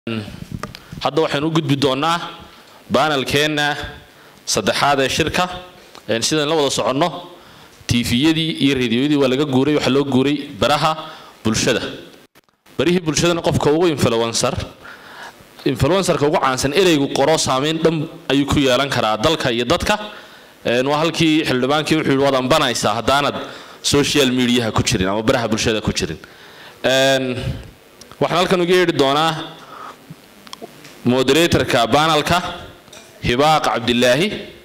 hadda waxaynu u gudbi doonnaa baanalkeenna saddexaad ee shirka sidaan la wada soconno tiifiyadii iyo rediyoyadii waa laga guuray waxaa loo guuray baraha bulshada barihii bulshadana qofka ugu influencer influencerka ugu caansan ereygu qoro saameyn dhan ayuu ku yeelan karaa dalka iyo dadka waa halkii xildhibaankii wuxuu yidhi waad ambanaysaa haddaanad social mediaha ku jirin ama baraha bulshada ku jirin waxaan halkan uga yeedhi doonaa moderatorka banalka hibaaq cabdilaahi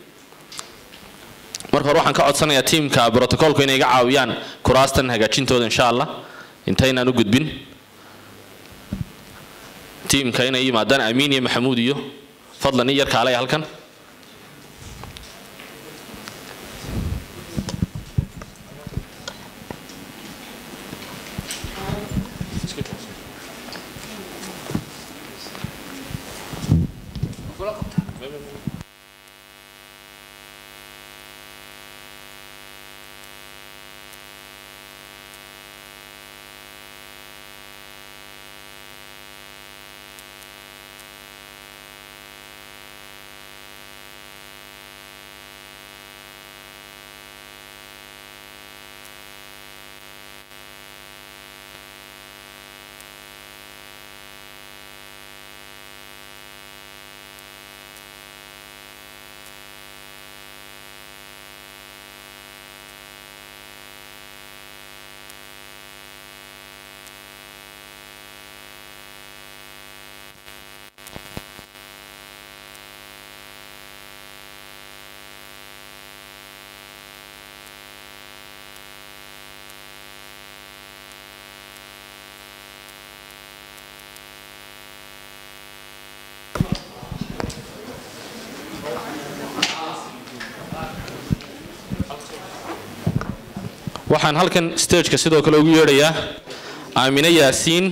marka hore waxaan ka codsanayaa tiimka brotocolku inay iga caawiyaan kuraastan hagaajintooda insha allah intaynaan u gudbin tiimka inay yimaadaan amiin iyo maxamuud iyo fadlan i yarka alaya halkan waxaan halkan stageka sidoo kale ugu yeedhayaa aamine yaasiin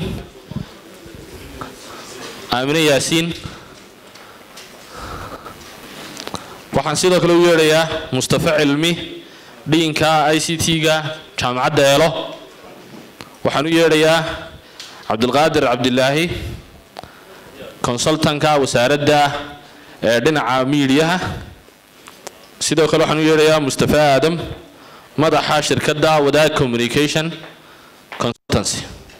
aamine yaasiin waxaan sidoo kale ugu yeedhayaa mustafa cilmi dhiinka i c t-ga jaamacadda eelo waxaan u yeedhayaa cabdilqaadir cabdilaahi consultanka wasaaradda ee dhinaca miidiyaha sidoo kale waxaan u yeedhayaa mustafa aadam madaxa shirkadda wadaag communication consultancy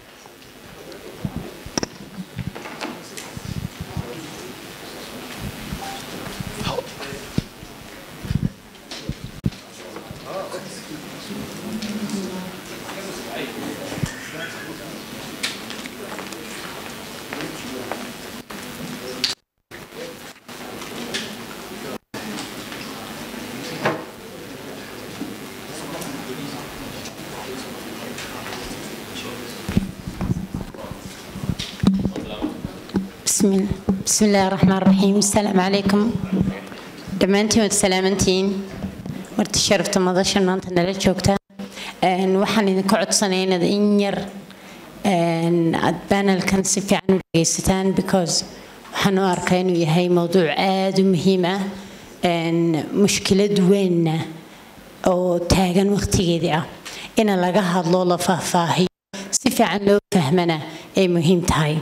بسم بسم الله الرحمن الرحيم السلام عليكم dhammaantiin waad salaamantihiin marti sharafta madashan maanta nala joogta waxaan idinka codsanaya inaad in yar aad banelkan si fiican u dhegaysataan because waxaan u arkaa inuu yahay mowduuc aada u muhiim ah mushkilad weynna oo taagan waqtigeedii ah ina laga hadlo la faahfaahiyo si fiican loo fahmana ay muhiim tahay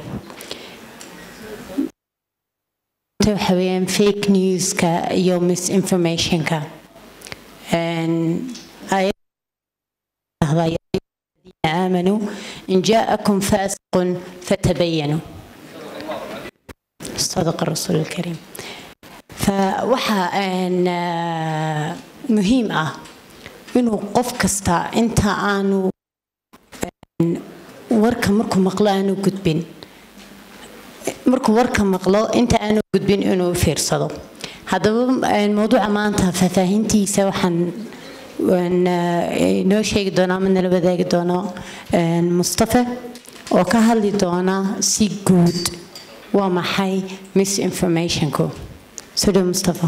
waxa weeyaan fake newska iyo misinformationka آمنوا إن جاءكم فاسق فتبينوا صدق الرسول الكريم فوحا أن مهم أه إنه قف كستا أنت آنو ورك مركو مقلانو قدبين markuu warka maqlo inta aanu gudbin inuu fiirsado haddaba mowduuca maanta faahfaahintiisa waxaan inoo sheegi doonaa ama nala wadaagi doono mustafa oo ka hadli doona si guud waa maxay misinformationku soo dhow mustafa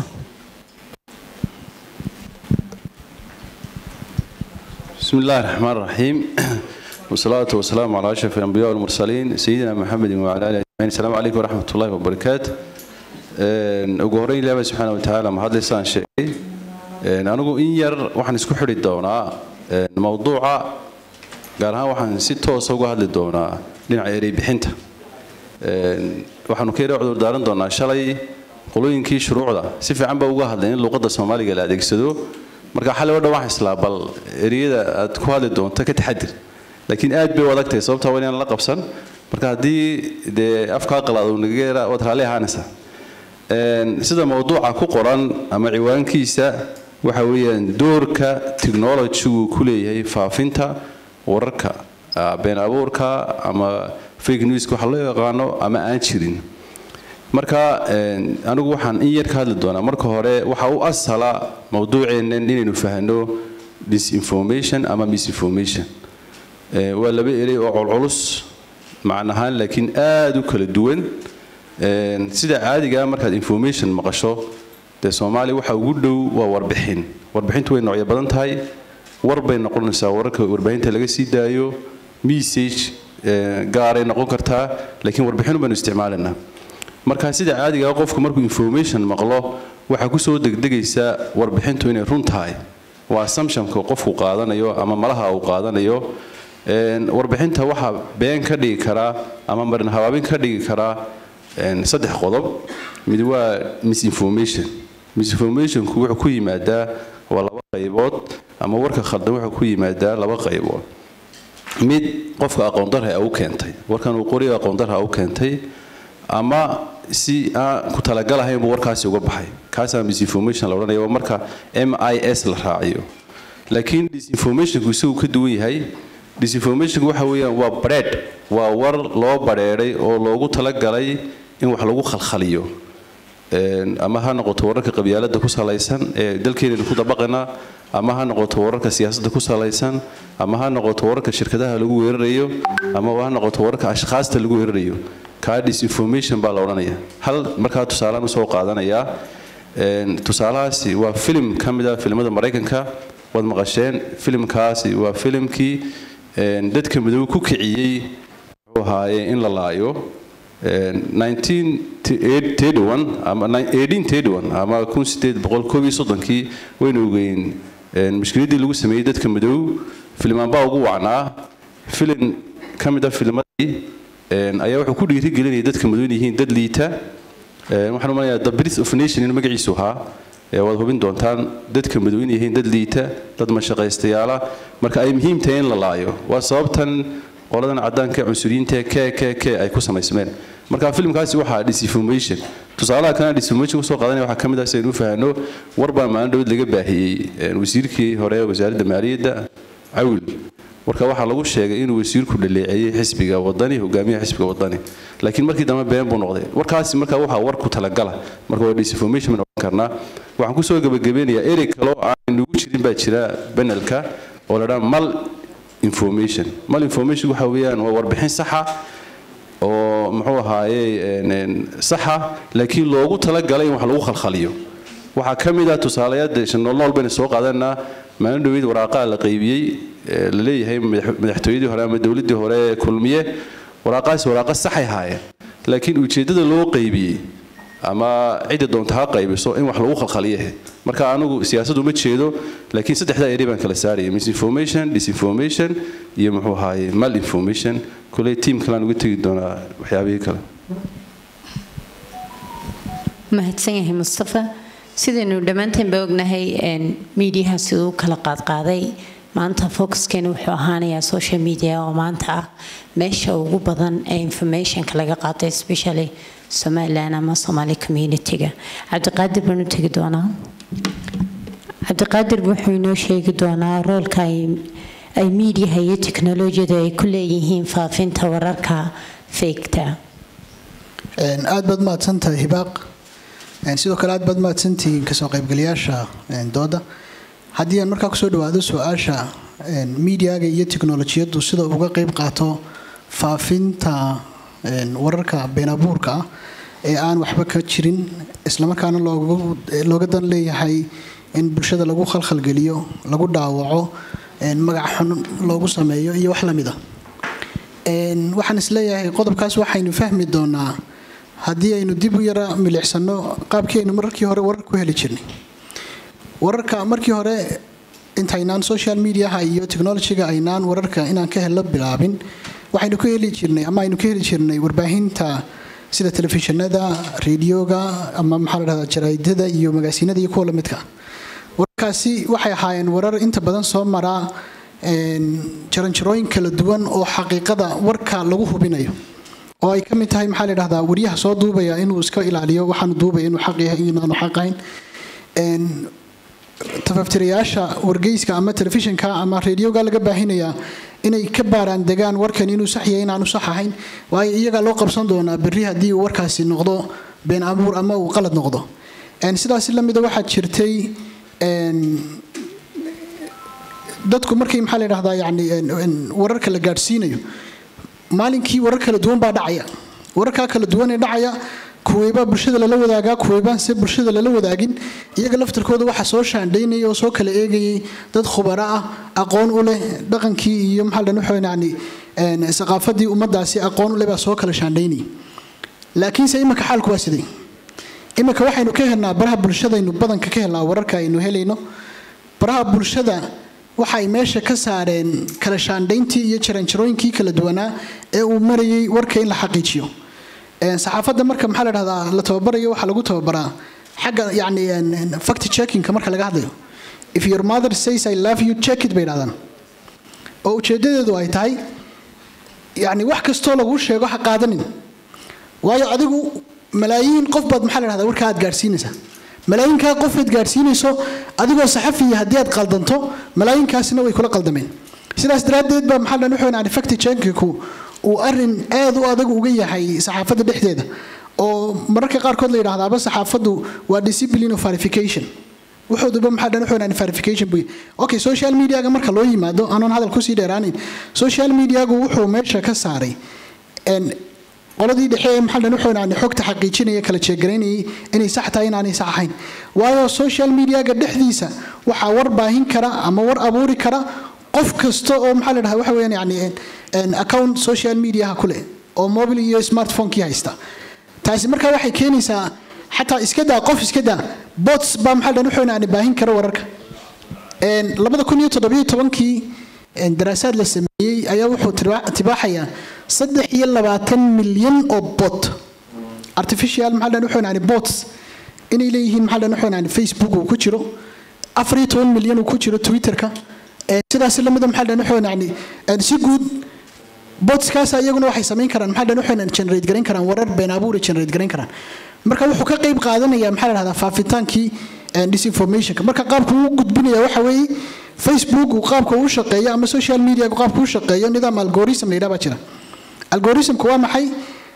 بسم الله الرحمن الرحيم والصلاة والسلام على أشرف الأنبياء والمرسلين سيدنا محمد وعلى آله أجمعين السلام عليكم ورحمة الله وبركاته ugu horeyn ilaahay subxaana wa tacaala mahadlaysaan sheegay anigu in yar waxaan isku xidhi doonaa mowduuca gaar ahaan waxaan si toosa uga hadli doonaa dhinaca erey bixinta waxaanu ka yara cudur daaran doonaa shalay qolooyinkii shuruucda si fiican baa uga hadlay in luuqadda soomaaliga la adeegsado marka xalay oo dhan waxaan islaa bal ereyada aad ku hadli doonto ka taxadir laakiin aad bay u adag tahay sababtaa waa inaan la qabsan marka haddii dee afkaa qalaado nagageera waad raalli ahaanaysaa sida mawduuca ku qoran ama ciwaankiisa waxa weeyaan doorka technology-gu ku leeyahay faafinta wararka been abuurka ama fake newska waxa loo yaqaano ama aan jirin marka anigu waxaan in yar ka hadli doonaa marka hore waxa u asala mawduuceennan inaynu fahno disinformation ama misinformation waa laba erey oo colculus macnahaan laakiin aada u kala duwan sida caadigaa markaad information maqasho dee soomaaliya waxa ugu dhow waa warbixin warbixintu way noocyo badan tahay war bay noqonaysaa wararka warbaahinta laga sii daayo message gaaray noqon kartaa laakiin warbixin baynu isticmaalaynaa marka sida caadigaa qofku markuu information maqlo waxaa kusoo degdegaysa warbixintu inay run tahay waa assumptionka qofku qaadanayo ama malaha uu qaadanayo warbixinta waxaa been ka dhigi karaa ama marin habaabin ka dhigi karaa saddex qodob mid waa misinformation misinformationku wuxuu ku yimaadaa waa laba qaybood ama warka khaldan wuxuu ku yimaadaa laba qaybood mid qofka aqoondarha u keentay warkan uu qoriyo aqoondarha u keentay ama si aan ku talagalahayn buu warkaasi uga baxay kaasaa misinformation la odhanaya waa marka m i s la raaciyo laakiin disinformationku isagu ka duwan yahay disinformationku waxa weeyaan waa bareed waa war loo badheedhay oo loogu talagalay in wax lagu khalkhaliyo ama ha noqoto wararka qabyaalada ku salaysan ee dalkeenaynu ku dabaqanaa ama ha noqoto wararka siyaasadda ku salaysan ama ha noqoto wararka shirkadaha lagu weerarayo ama ha noqoto wararka ashkhaasta lagu weerarayo kaa disinformation baa la odhanaya hal markaa tusaalaan usoo qaadanayaa tusaalahaasi waa filim ka mid ah filimada maraykanka waad maqasheen filimkaasi waa filimkii dadka madow ku kiciyey wuxuu ahaaye in la laayo ama kii waynu ogeyn mushkiladii lagu sameeyey dadka madow filimaanbaa ugu wacnaa filin ka mid a filmadii ayaa wuxuu ku dhiirigelinaya dadka madow in yihiin dad liita waxaan u malaya the birth of nation in magaciisu ahaa waad hubin doontaan dadka madow in yihiin dad liita dad mashaqaystayaala marka ay muhiim tahay in la laayo waa sababtan qoladan caddaanka cunsuriyiinta k k k ay ku samaysmeen marka filimkaasi waxaa disinformation tusaalaha kalena disinformation kusoo qaadanaya waxaa ka mid ah si aynu u fahanno war baa maalin dhawad laga baahiyey wasiirkii hore wasaaradda maaliyadda cawil marka waxaa lagu sheegay inuu wasiirku dhaleeceeyey xisbiga wadani hogaamiyaha xisbiga wadani laakiin markii dambe been buu noqday warkaasi marka waxaa war ku talagala marka waa disinformation baan odhan karnaa waxaan kusoo gebagabeynayaa erey kaloo aan nugu jirin baa jira banelka oo la dhaa mal information mal information waxa weeyaan waa warbixin saxa oo muxuu ahaaye saxa laakiin loogu talagalay in wax lagu khalkhaliyo waxaa ka mid ah tusaalayaad noolnool baynu soo qaadanaa maalin dhaweyd waraaqaa la qaybiyey la leeyahay madaxtooyadii hore ama dowladdii hore kulmiye waraaqaasi waraaqa saxay haayeen laakiin ujeeddada loo qaybiyey ama cidda doonta ha qaybiso in wax lagu khalkhaliyahe marka anigu siyaasaddu ma jeedo laakiin saddexdaa eri baan kala saaraya misinformation disinformation iyo muxuu ahaaye mal information koley tiim kalean uga tegi doonaa waxyaabihii kale mahadsan yahay mustafa sidaynu dhammaanteen ba ognahay miidiyaha siduu kala qaadqaaday maanta focuskeena wuxuu ahaanayaa social media oo maanta ah meesha ugu badan ee informationka laga qaatay especially somaliland ama somali community-ga cabdiqaadir baan u tegi doonaa cabdiqaadir wuxuu inoo sheegi doonaa roolka ay miidiyaha iyo teknolojiyadu ay ku leeyihiin faafinta wararka feegta aad baad mahadsantahay hibaaq sidoo kale aad baad mahadsantihiin kasoo qaybgalayaasha dooda haddii aan markaa kusoo dhawaado su-aasha miidiyaga iyo teknolojiyaddu sida uga qeyb qaato faafinta wararka been abuurka ah ee aan waxba ka jirin islamarkaana looga dan leeyahay in bulshada lagu khalkhalgeliyo lagu dhaawaco magac xun loogu sameeyo iyo wax lamid a waxaan isleeyahay qodobkaas waxaynu fahmi doonaa haddii aynu dib u yara milicsano qaabkii aynu mararkii hore warar ku heli jirnay wararka markii hore intaynaan social mediaha iyo technologyga aynaan wararka inaan ka hello bilaabin waxaynu ka heli jirnay ama aynu ka heli jirnay warbaahinta sida telefishinada radioga ama maxaa la dhahdaa jaraa'idada iyo magaasiinada iyo kuwa lamidka wararkaasi waxay ahaayeen warar inta badan soo maraa jaranjarooyin kala duwan oo xaqiiqada warka lagu hubinayo oo ay ka mid tahay maxaa la dhahdaa waryaha soo duubaya inuu iska ilaaliyo waxaanu duubaya inuu xaq yahay inaanu xaq ahayn tafaftirayaasha wargeyska ama telefishinka ama radioga laga baahinayaa inay ka baaraan degaan warkan inuu sax yahay inaanu sax ahayn waayo iyagaa loo qabsan doonaa berri haddii uu warkaasi noqdo been abuur ama uu qalad noqdo sidaas lamida waxaa jirtay dadku markay maxaa la dhahdaa yani wararka la gaadhsiinayo maalinkii warar kala duwan baa dhacaya wararkaa kala duwan ee dhacaya kuweybaa bulshada lala wadaagaa kuweybaan se bulshada lala wadaagin iyaga laftarkooda waxaa soo shaandhaynaya oo soo kala eegayay dad khubaro ah aqoon u leh dhaqankii iyo maxaa la dhahaa yani saqaafadii ummadaasi aqoon u leh baa soo kala shaandhaynayay laakiinse iminka xaalku waa siday iminka waxaynu ka helnaa baraha bulshadaynu badanka ka helnaa wararka aynu helayno baraha bulshada waxay meesha ka saareen kala shaandhayntii iyo jaranjarooyinkii kala duwanaa ee uu marayay warka in la xaqiijiyo saxaafadda marka maxaa la dhahdaa la tababarayo waxaa lagu tababaraa xagga yani fact checkingka marka laga hadlayo if your mother says i love you check it bay dhahdaan oo ujeedadeedu ay tahay yani wax kastoo laguu sheego ha qaadanin waayo adigu malaayiin qof baad maxaa la dhahdaa warkaa aad gaadhsiinaysaa malaayinkaa qofaad gaadhsiinayso adigoo saxafiya haddii aad qaldanto malaayinkaasina way kula qaldameen sidaas daraaddeed baa maxaa dhan wuxuu facti checkingku uu arin aad u adag uga yahay saxaafadda dhexdeeda oo mararka qaarkood la yidhaahdaaba saxaafaddu waa discipline of verification wuxuuduba maxaa dhan wuxuu verification buy okay social mediaga marka loo yimaado anoon hadal kusii dheeraanayn social mediagu wuxuu meesha ka saaray qoladii dhexe ee maxaa dhan wuxuu xogta xaqiijinaya kala jeegaraynayay inay sax tahay inaanay sax ahayn waayo social mediaga dhexdiisa waxaa war baahin kara ama war abuuri kara qof kasta oo maxaa la dhahaa waxa weeyaan yani account social mediaha ku leh oo mobile iyo smartphone-kii haysta taasi markaa waxay keenaysaa xataa iska daa qof iska daa bots baa maxaa dhan wuxuu yani baahin kara wararka labada kun iyo toddobiyo tobankii daraasaad la sameeyey ayaa wuxuu tibaaxayaa saddex iyo labaatan milyan oo bot artificial maxaa dhan wuxuu yani bots inay leeyihiin maxaa dhan wuxuu yani facebook uu ku jiro afar iyo toban milyan uu ku jiro twitterka sidaas lamida maxaa dhan wuxuu yani si guud botskaas iyaguna waxay samayn karaan maxaa dhan wuxuu generate garayn karaan warar been abuur generate garayn karaan marka wuxuu ka qayb qaadanaya maxaa la dhahdaa faafitaankii disinformationka marka qaabku uu gudbinaya waxa weeye facebook uu qaabka uu shaqeeyo ama social media qaabka uu shaqeeyo nidaam algorithm la yidhaha baa jira algorithmku waa maxay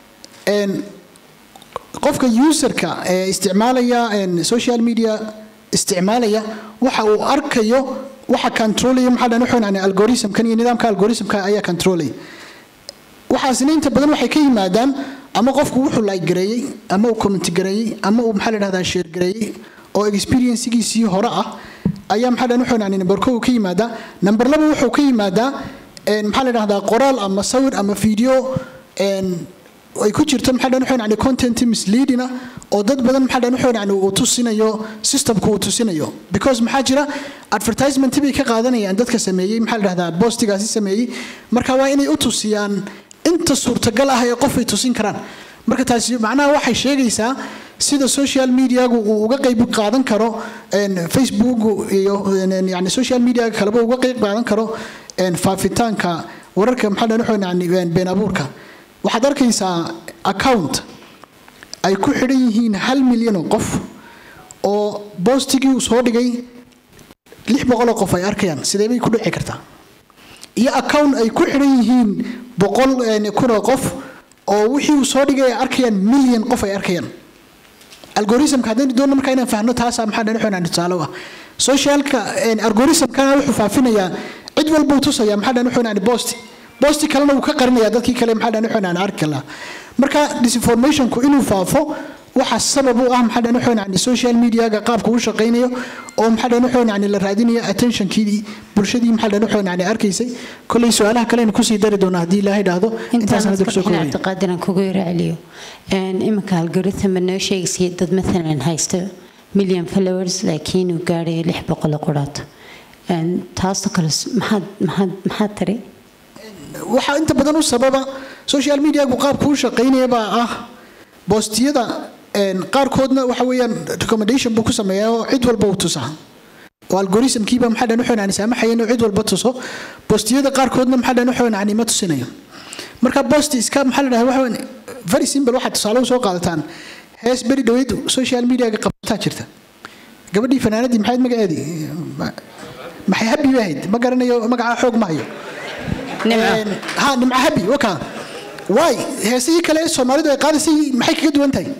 qofka userka ee isticmaalaya social media isticmaalaya waxa uu arkayo waxa controlaya maxaa dhan wuxuu yani algorithmkan iyo nidaamka algorithmka ayaa controlaya waxaasina inta badan waxay ka yimaadaan ama qofku wuxuu like gareeyey ama uu comment gareeyey ama uu maxaa la dhahdaa share gareeyey oo experiencegiisii hore ah ayaa maxaa dhan wuxuu yani number kow ka yimaadaa number laba wuxuu ka yimaadaa maxaa la dhahdaa qoraal ama sawir ama video ay ku jirto maxaa dhan wuxuu yani content misleading ah oo dad badan maxaa dhan wuxuu yani uu tusinayo systemku uu tusinayo because maxaa jira advertisement bay ka qaadanayaan dadka sameeyey maxaa la dhahdaa postigaasi sameeyey marka waa inay u tusiyaan inta suurtagal ah ee qof ay tusin karaan marka taasi macnaha waxay sheegaysaa sida social mediagu uu uga qayb qaadan karo facebook iyo yani social mediaga kaleba uga qayb qaadan karo faafitaanka wararka maxaa dhan wuxuu yani been abuurka waxaad arkaysaa account ay ku xidhan yihiin hal milyan oo qof oo boostigii uu soo dhigay lix boqoloo qof ay arkayaan sidee bay ku dhici kartaa iyo account ay ku xidhan yihiin boqol kunoo qof oo wixii uu soo dhigay ay arkayaan milyan qof ay arkayaan algoritmka haddaynu doonno markaa inaan fahno taasaa maxaa dhan wuxuu tusaale u ah socialka algoritmkana wuxuu faafinayaa cid walba uu tusaya maxaa dhan wuxuu yani bosti bosti kalena uu ka qarinaya dadkii kale maxaa dhan wuxuu yani arki lahaa marka disinformationku inuu faafo waxa sabab u ah maxaa dhan wuxuu yani social mediaga qaabka uu shaqaynayo oo maxaa dhan wuxuu yani la raadinayo attentionkii bulshadii maxaa dhan wuxuu yani arkaysay kolley su-aalaha kalena kusii dari doona haddii ilaahay dhahdo intaasna dib soo koobaya cabdiqaadir kugu yara celiyo iminka algorithm noo sheegaysay dad maalan haysta million followers laakiin uu gaadhayo lix boqol oo quraato taasoo kale maxaad maxaad maxaad tiri waxaa inta badan u sababa social mediagu qaabku u shaqaynaya baa ah boostiyada een, qaarkoodna waxa weeyaan recommendation buu ku sameeyaa oo cid walba uu tusaa oo algoritmkiiba maxaa dhan wuxuu aan saamaxaya inuu cid walba tuso boostiyada qaarkoodna maxaa dhan wuxuu aan ma tusinayo marka boost iska maxaa la dhahaa waxa weyn very simple waxaad tusaale u soo qaadataan hees beri dhaweyd social media-ga qabsataa jirta gabadhii fanaanadii maxayd magaceedii Ma- maxay habi bay ahayd ma garanayo magacaa xoog ma hayo Nimco. Een, ha nimco habi waka waay heesihii kale ee soomaalidu ay qaadaysay maxay kaga duwan tahay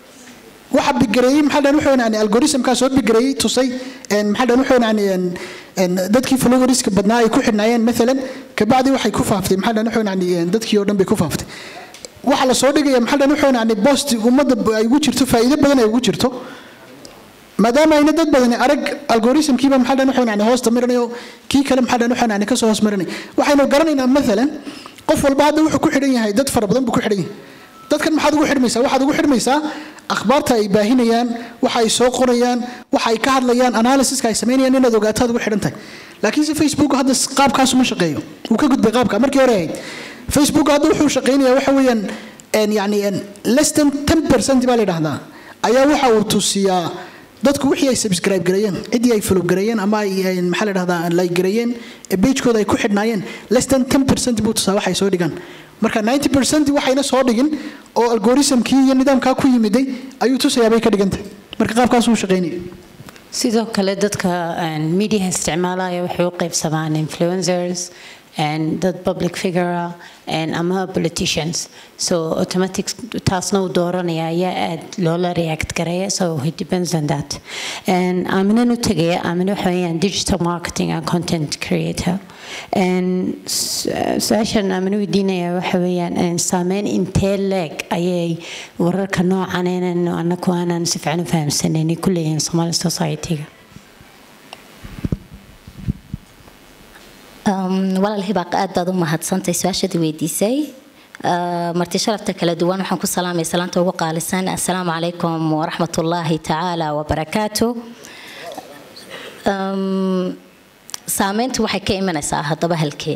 waxa bigareeyey maxaa dhan wuxuu yani algoritmkaa soo bigareeyey tusay een maxaa dhan wuxuu yani een een dadkii followerska badnaa ay ku xidhnaayeen maalan kabacdi waxay ku faaftay maxaa dhan wuxuu yani een dadkii oo dhan bay ku faaftay waxa la soo dhigaya maxaa dhan wuxuu yani post ummadda ay ugu jirto faa'iido badan ay ugu jirto maadaama ayna dad badani arag algoritmkiiba maxaa dhan wuxuu yani hoosta marinayo kii kale maxaa dhan wuxuu yani kasoo hoos marinay waxaynu garanaynaa maalan qof walba hadda wuxuu ku xidhan yahay dad fara badan buu ku xidhan yahay dadkan maxaad ugu xidhmaysaa waxaad ugu xidhmaysaa akhbaarta ay baahinayaan waxa ay soo qorayaan waxa ay ka hadlayaan analysiska ay samaynayaan inaad ogaato aad ugu xidhan tahay laakiin se facebook hadda qaabkaas uma shaqeeyo wuu ka gudbay qaabka markii hore ahayd facebook hadda wuxuu shaqaynayaa waxa weeyaan een yani een less than 10% baa la yidhaahdaa ayaa waxa uu tusiyaa dadku wixii ay subscribe gareeyeen ciddii ay follow gareeyeen ama ay ay, maxaa la dhahdaa like gareeyeen ee pagekooda ay ku xidhnaayeen less than 10% buu tusaa waxay soo dhigaan marka 90% waxayna soo dhigin oo algoritmkii iyo nidaamkaa ku yimiday ayuu tusayaa bay ka dhigantahay marka qaabkaas uu shaqaynaya sidoo kale dadka een, media isticmaalaya waxay u qaybsamaan influencers and dad public figure ah and ama politicians so automatic taasna uu dooranaya ayaa aad loola react garaya so it depends on that and aaminan u tegaya aamin waxa weeyaan digital marketing and content creator and su- su-aashan aamin weydiinaya waxa weeyaan een, saameyn intee leeg ayay wararka noocan inaan anaku aanan si fiican u fahamsanayn ku leeyihiin somali society-ga Um, walaal hibaaq aad baad u mahadsantay su-aashadii weydiisay Uh, marti sharafta kala duwan waxaan ku salaamay salaanta ugu qaalisan assalaamu calaykum waraxmatullaahi tacaala wabarakaatu Um, saameyntu waxay ka imanaysaa haddaba halkee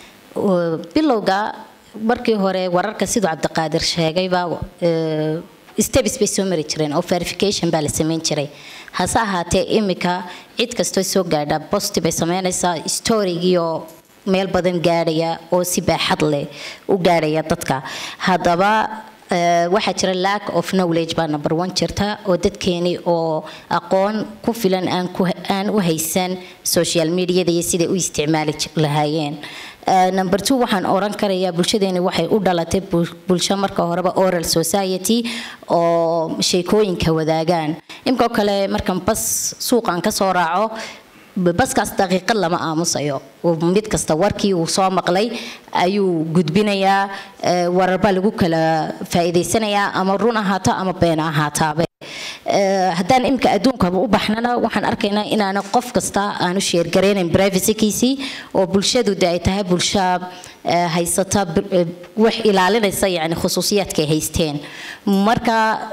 Uh, bilowga markii hore wararka siduu cabdiqaadir sheegayba uh, steps bay soo mari jireen oo verification baa la sameyn jiray hase ahaatee imika cid kastoo soo gaadha post bay sameynaysaa storygiioo meel badan gaadhaya oo si baaxad leh u gaadhaya dadka haddaba eh, waxaa jira lack of knowledge baa number one jirta oo dadkeeni oo aqoon ku filan aan ku aan u haysan social mediada iyo siday u isticmaali j- lahaayeen Eh, number two waxaan oran karayaa bulshadeeni waxay u dhalatay bul- bulsho marka horeba oral society oo sheekooyinka wadaagaan imkoo kale markan bas suuqan ka soo raaco baskaas daqiiqad lama aamusayo oo mid kasta warkii uu soo maqlay ayuu gudbinayaa eh, warar baa lagu kala faa'iidaysanayaa ama run ahaato ama been ahaataabe Eh, haddaan imika adduunkaba u baxnana waxaan arkaynaa inaana qof kasta aanu sheergaraynayn privacykiisii oo bulshadu de ay tahay bulsho eh, haysata bir- eh, wax ilaalinaysa yani khusuusiyaadka ay haysteen marka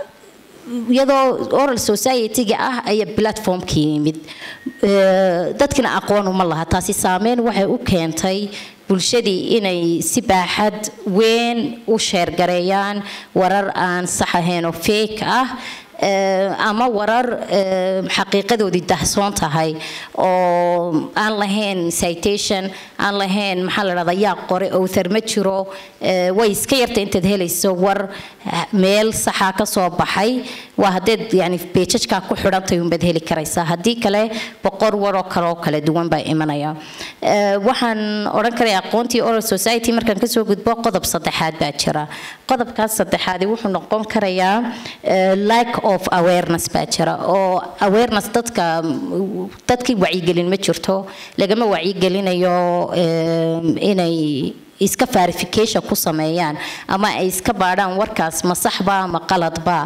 iyadoo oral society-ga ah ayaa platformka yimid Eh, dadkina aqoon uma laha taasi saameyn waxay u keentay bulshadii inay si baaxad weyn u sheergareeyaan warar aan sax ahayn oo fake ah Eh, ama warar eh, xaqiiqadoodii dahsoon tahay oo aan lahayn citation aan lahayn maxaa la dhahdaa yaa qore owthar ma jiro Eh, way iska yarta intaad helayso war ah, meel saxa ka soo baxay waa haddeed yani beejajkaa ku xidhantay unbaad heli karaysaa haddii kale boqor waroo kale oo kala duwan baa imanaya Eh, waxaan odhan karaya aqoontii oral society markaan kasoo gudbo qodob saddexaad baa jira qodobkaas saddexaadi wuxuu noqon karayaa eh, lack of awareness baa jira oo awareness dadka dadkii wacyigelin ma jirto lagama wacyigelinayo eh, inay iska verification ku sameeyaan ama ay iska baadhaan warkaas ma saxba ama qaladba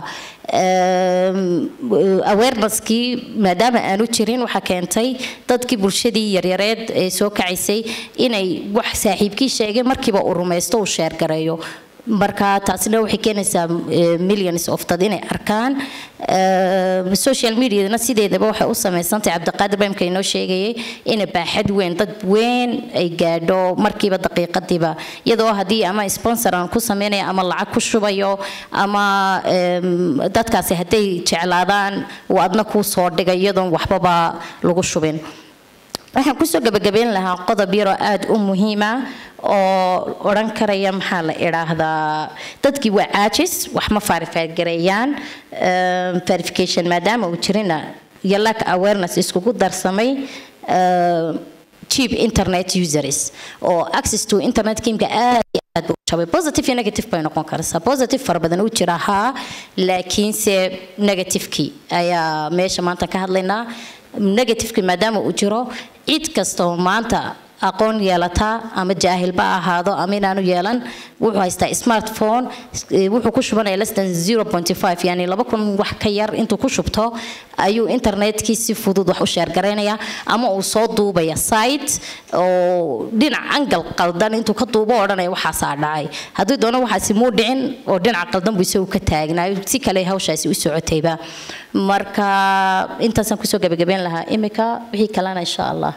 awareness-kii maadaama aanu jirin waxaa keentay dadkii bulshadii yaryareed ee soo kacaysay inay wax saaxiibkii sheegay markiiba uu rumaysto uu sheergareeyo marka taasina waxay keenaysaa eh, millions of dad inay arkaan Eh, social mediadana sideedaba waxay u samaysantahay cabdiqaadir bamka inoo sheegayay inay baaxad weyn dad weyn ay gaadho markiiba daqiiqadiiba iyadoo haddii ama sponsor aan ku sameynaya ama lacag ku shubayo ama em, dadkaasi hadday jeclaadaan uu adna kuu soo dhigay iyadoon waxbaba lagu shubin waxaan kusoo gabagabeyn lahaa qodob yaroo aada u muhiima oo odhan karaya maxaa la idhaahdaa dadkii waa caajis wax ma faarifaagareeyaan verification maadaama uu jirina iyo lack awareness iskugu darsamay eh, cheap internet users oo access to internet kiimka aad iyo aad buu u jabay positive iyo negative bay noqon karaysaa positive fara badan uu jira haa laakiinse negativekii ayaa meesha maanta ka hadlaynaa negativekii maadaama uu jiro cid kasta oo maanta aqoon yeelata ama jaahilba ha ahaado ama inaanu yeelan wuxuu haystaa smartphone eh, wuxuu ku shubanaya less than 0.5 yani laba kun wax ka yar intuu ku shubto ayuu internetkii si fudud wax u sheergaraynaya ama uu soo duubaya site oo dhinac angal qaldan intuu ka duubo odhanaya waxaasaa dhacay haddii doono waxaasi muu dhicin oo dhinaca qaldan buu isagu ka taagnaayo si kale hawshaasi u socotayba marka intaasaan kusoo gabagabeyn lahaa imika wixii kalena insha allah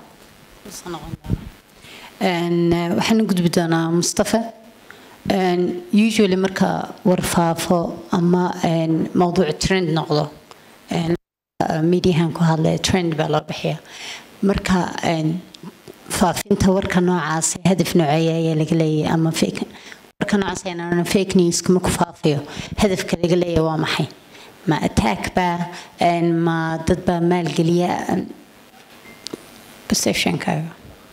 Een, eh, waxaan u gudbi doonaa mustafa Een, usually marka warfaafo ama een, mawduuc trend noqdo een, eh, mediahan ku hadlaya trend baa loo bixiya marka een, faafinta warka noocaas hadaf nooceeya ayaa laga leeyahay ama fake warka noocaas ayaan fake news kuma ku faafiyo hadafka laga leeyahay waa maxay ma attack baa een, ma dad baa maalgeliya een, perceptionkaaga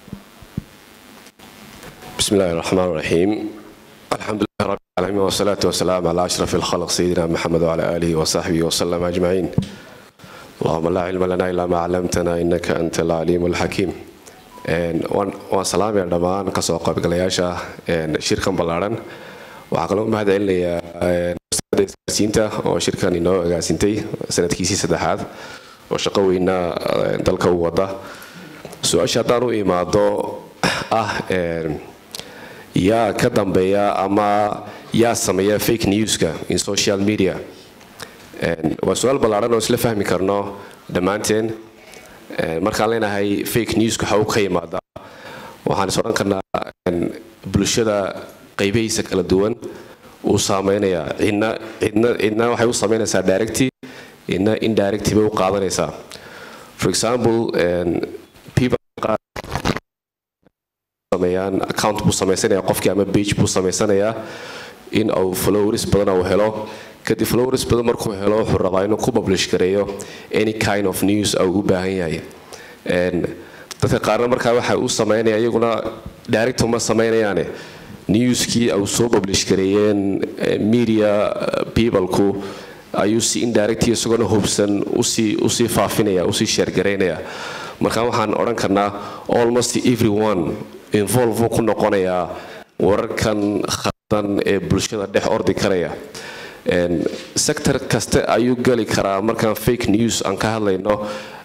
بسم الله الرحمن الرحيم الحمد لله رب العالمين والصلاة والسلام على أشرف الخلق سيدنا محمد وعلى آله وصحبه وسلم أجمعين اللهم لا علم لنا إلا ما علمتنا إنك أنت العليم الحكيم Een, waan waan salaamaya dhammaan kasoo qaybgalayaasha een, shirkan ballaaran waxaa kaloo u mahad celinayaa een, wasaaradda isgaarsiinta oo shirkan inoo agaasintay sanadkiisii saddexaad oo shaqo weyna een, dalka u wada su-aasha haddaan u imaado ah een, yaa ka dambeeya ama yaa sameeya fake newska in social media Een, waa su-aal ballaaran oo isla fahmi karno dhammaanteen Een, markaan leenahay fake newska waxa uu ka yimaadaa waxaan is odhan karnaa een, bulshada qaybihiisa kala duwan uu saameynayaa cidna cidna cidna waxay u sameynaysaa directy cidna indirecty bay u qaadanaysaa for example een, people qaar sameeyaan account buu samaysanaya qofkii ama page buu samaysanayaa in uu followers badan uu helo kadib followers badan markuu helo wuxuu rabaa inuu ku publish gareeyo any kind of news uu u baahan yahay Een, dadka qaarna markaa waxa u sameynaya iyaguna direct uma sameynayaane newskii uu soo publish gareeyeen eh, media eh, peopleku ayuu si indirectly isagoona hubsan usii usii faafinaya usii sheergaraynaya marka waxaan odhan karnaa almost everyone involve uu ku noqonayaa wararkan khaldan ee bulshada dhex ordi karaya Een, sector kaste ayuu gali karaa markaan fake news aan ka hadlayno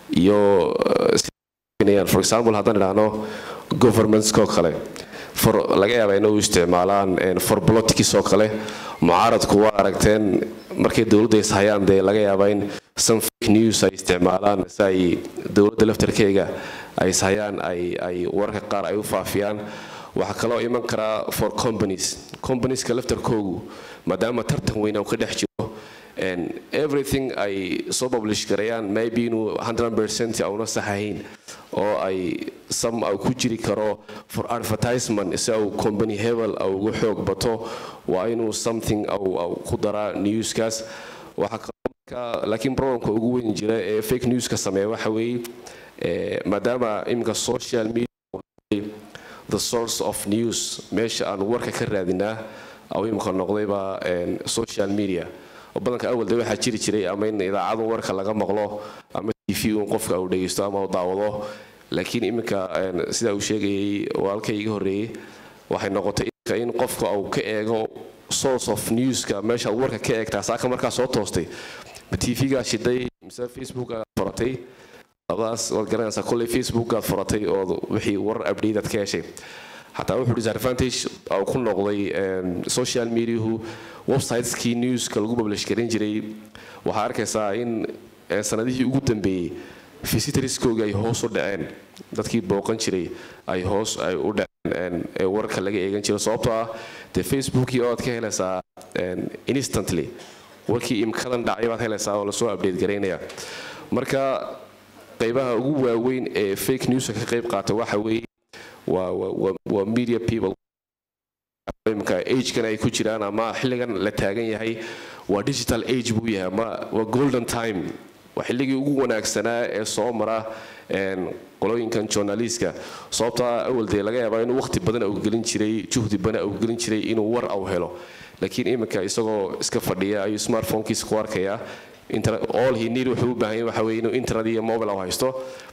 iyo eh, si- for example haddaan idhaahno governmentskoo kale for laga yaaba inay u isticmaalaan een, for politics oo kale mucaaradku waa aragteen markay dowladda is hayaan dee laga yaaba in some fake news ay isticmaalaan si ay dowladda laftarkeega ay is hayaan ay ay wararka qaar ay u faafiyaan waxaa kaloo iman karaa for companies companieska laftarkoogu maadaama tartan weyn uu ka dhex jiro and everything ay soo publish garayaan maybe inuu 100% auna sax ahayn oo ay some au ku jiri karo for advertisement si au company hebel au ugu xoog bato waa inuu something au au ku daraa newskaas waxaa kaloo marka laakiin problemka ugu weyn jira ee fake newska sameeya waxa weeye eh, maadaama iminka social media the source of news meesha aan warka ka raadinaa au imika noqdayba een, social media oo badanka awal de waxaa jiri jiray ama in idaacadu warka laga maqlo ama tv un qofka uu dhegeysto ama uu daawado laakiin iminka een, sida uu sheegayay walaalkay iga horreeyey waxay noqotay iminka in qofka uu ka eego source of newska meesha aad warka ka eegtaa saaka markaa soo toostay ma tv-gaa shiday mise facebook-gaa furatay labadaas waad garanaysaa kolley facebook-gaad furatay oo wixii warar update aad ka heshay xataa wuxuu disadvantage uu ku noqday social mediahu websiteskii newska lagu publish garan jiray waxaa arkaysaa in sanadihii ugu dambeeyey visitorskooga ay hoos u dhaceen dadkii booqan jiray ay hoos ay u dhaceen ee wararka laga eegan jiro sababtoo ah dee facebookii oo aad ka helaysaa instantly warkii imkadan dhacay baad helaysaa oo lasoo update garaynaya marka qaybaha ugu waaweyn ee fake newska ka qayb qaata waxa weeye waa waa media people imka agekan ay ku jiraan ama xilligan la taagan yahay waa digital age buu yahay ama waa golden time waa xilligii ugu wanaagsanaa ee soo mara qolooyinkan journalistka sababtaa awal dee laga yaabaa inuu waqti badan au gelin jiray juhdi badan au gelin jiray inuu war au helo laakiin iminka isagoo iska fadhiya ayuu smartphonekiisa ku arkayaa all he need wuxuu u baahan yahay waxa weeye inuu internet iyo mobile au haysto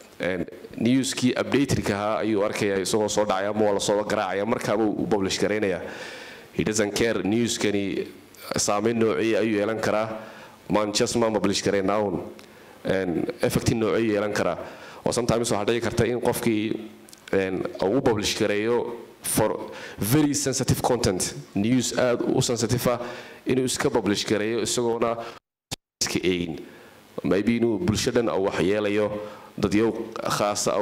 newskii updaterka ahaa ayuu arkaya isagoo soo dhacaya ama waa lasoo garaacaya markaaba u publish garaynaya he doesn't care newskani saameyn noocii ayuu yeelan karaa maan just maan publish garaynaun effecti noocii yeelan karaa oo sometimes waxaa dhici karta in qofkii uu u publish gareeyo for very sensitive content news aad u sensitive ah inuu iska publish gareeyo isagoona iska eegin maybe inuu bulshadan uu wax yeelayo dadyow khaasa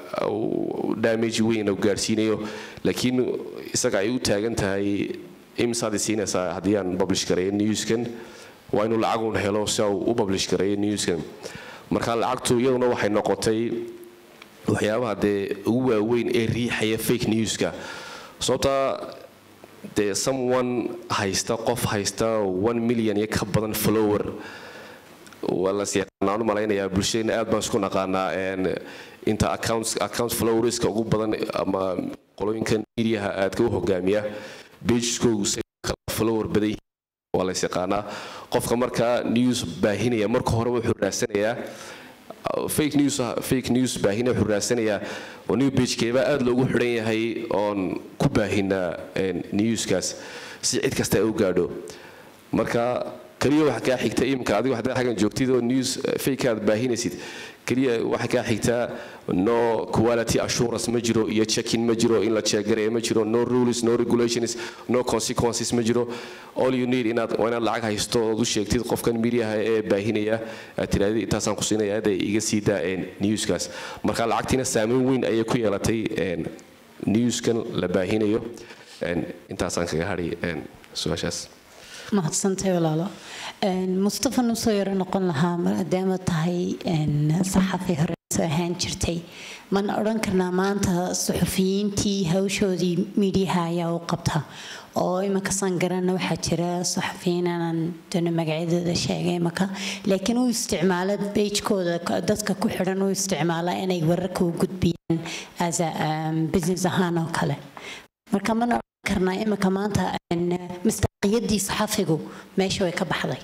au damage weyn u gaarsiinayo laakiin isaga ay u taagan tahay imsaad siinaysaa haddii aan publish gareeyo newskan waa inuu lacagun helo si uu u publish gareeyo newskan marka lacagtu iyaduna waxay noqotay waxyaabaha dee ugu waaweyn ee riixaya fake newska sababtaa dee someone haysta qof haysta one million iyo ka badan follower waa las yaqaanaan u malaynayaa bulshadeenna aad baan isku naqaanaa inta accounts account flowerska ugu badan ama qolooyinkan mediaha aadka u hogaamiya bageskoogu say flower badan yihiin waa lays yaqaanaa qofka markaa news baahinaya marka hore wuxuu raadsanayaa fake news fake news baahina wuxuu raadsanayaa oo new pagekeebaa aad loogu xidhan yahay oon ku baahinaa newskaas si cid kasta ay u gaadho marka keliya waxa kaa xigta imika adigo haddaad xaggan joogtid oo news fake aad baahinaysid keliya waxa kaa xigtaa no quality assurance ma jiro iyo checking ma jiro in la checkgareeyo ma jiro no rules no regulations no consequences ma jiro all you need inaad waa inaad lacag haysto ood u sheegtid qofkan mediaha ee baahinaya aad tirahdid intaasaan ku siinaya hadda iga sii daa newskaas marka lacagtiina saameyn weyn ayay ku yeelatay newskan la baahinayo intaasaan kaga hadhay su-aashaas mahadsantahay walaalo mustafa nusoo yaro noqon lahaa maadaama tahay saxafi hore soo ahaan jirtay mana odhan karnaa maanta suxufiyiintii hawshoodii miidyaha ayaa u qabta oo iminka san garanna waxaa jira suxufiyiin aanan doono magacyadooda sheegay imaka laakiin u isticmaala beijkooda dadka ku xidhan u isticmaala inay wararka u gudbiyaan as a business ahaan oo kale marka mana odhan karnaa iminka maanta mustaqiyadii saxafigu meesha way ka baxday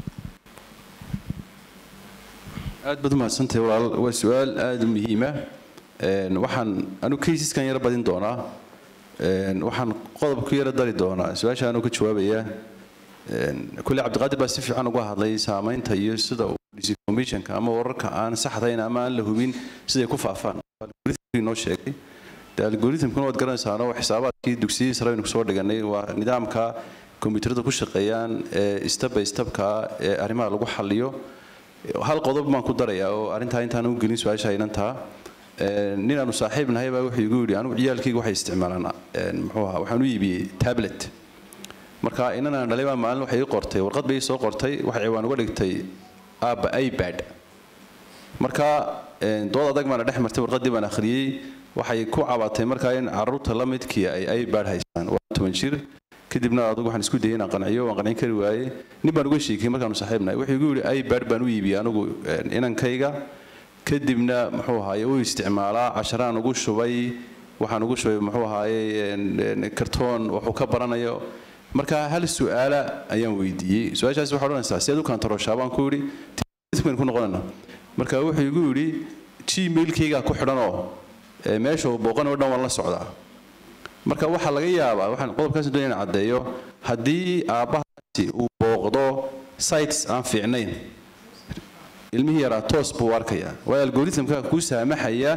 aad baad umahadsantahay walaal waa su-aal aada u muhiima waxaan anu kaysiskan yaro badin doonaa waxaan qodob ku yaro dari doonaa su-aasha anuu ka jawaabayaa kulle cabdiqaadir baa si fiican uga hadlay saamaynta iyo sida uu disinformationka ama wararka aan saxdayn ama aan la hubin siday ku faafaan noo sheegay de algoritmkuna waad garanaysaano xisaabaadkii dugsiyadii sare aynu kusoo dhiganay waa nidaamka kombiyuutarada ku shaqeeyaan ee step by stepka ee arrimaha lagu xaliyo hal qodob baan ku darayaa oo arrintaa intaan u gelin su-aasha inantaa nin aanu saaxiib nahay baa wuxuu igu yidhi anigu ciyaalkayga waxay isticmaalaan muxuu ahaa waxaan u iibiyey tablet marka inan aan dhalay baa maalin waxay ii qortay warqad bay ii soo qortay waxay ciwaan uga dhigtay aabba ipad marka dood adag baana dhex martay warqaddii baan akhriyey waxay ku cabatay markaa in caruurta la midkii ay ipad haystaan waa toban jir kadibna adugu waxaan isku dayay inaan qanciyo waan qancin kari waaye nin baan uga sheekay markaanu saaxiibnahay wuxuu igu yidhi ipad baan u iibiyey anigu inankayga kadibna muxuu ahaaye u isticmaalaa casharaan ugu shubay waxaan ugu shubay muxuu ahaaye kartoon wuxuu ka baranayo marka hal su-aala ayaan weydiiyey su-aashaas waxaa odhanaysaa si aad u kantaroshaa baan ku yidhi ku noqonayna marka wuxuu igu yidhi gmailkaygaa ku xidhanoo meesha uu booqan oo dhan waan la socdaa marka waxaa laga yaabaa waxaan qodobkaas doonaya in caddeeyo haddii aabbahaasi uu booqdo sites aan fiicnayn ilmihii yaraa toos buu arkayaa waayo algoritmka kuu saamaxaya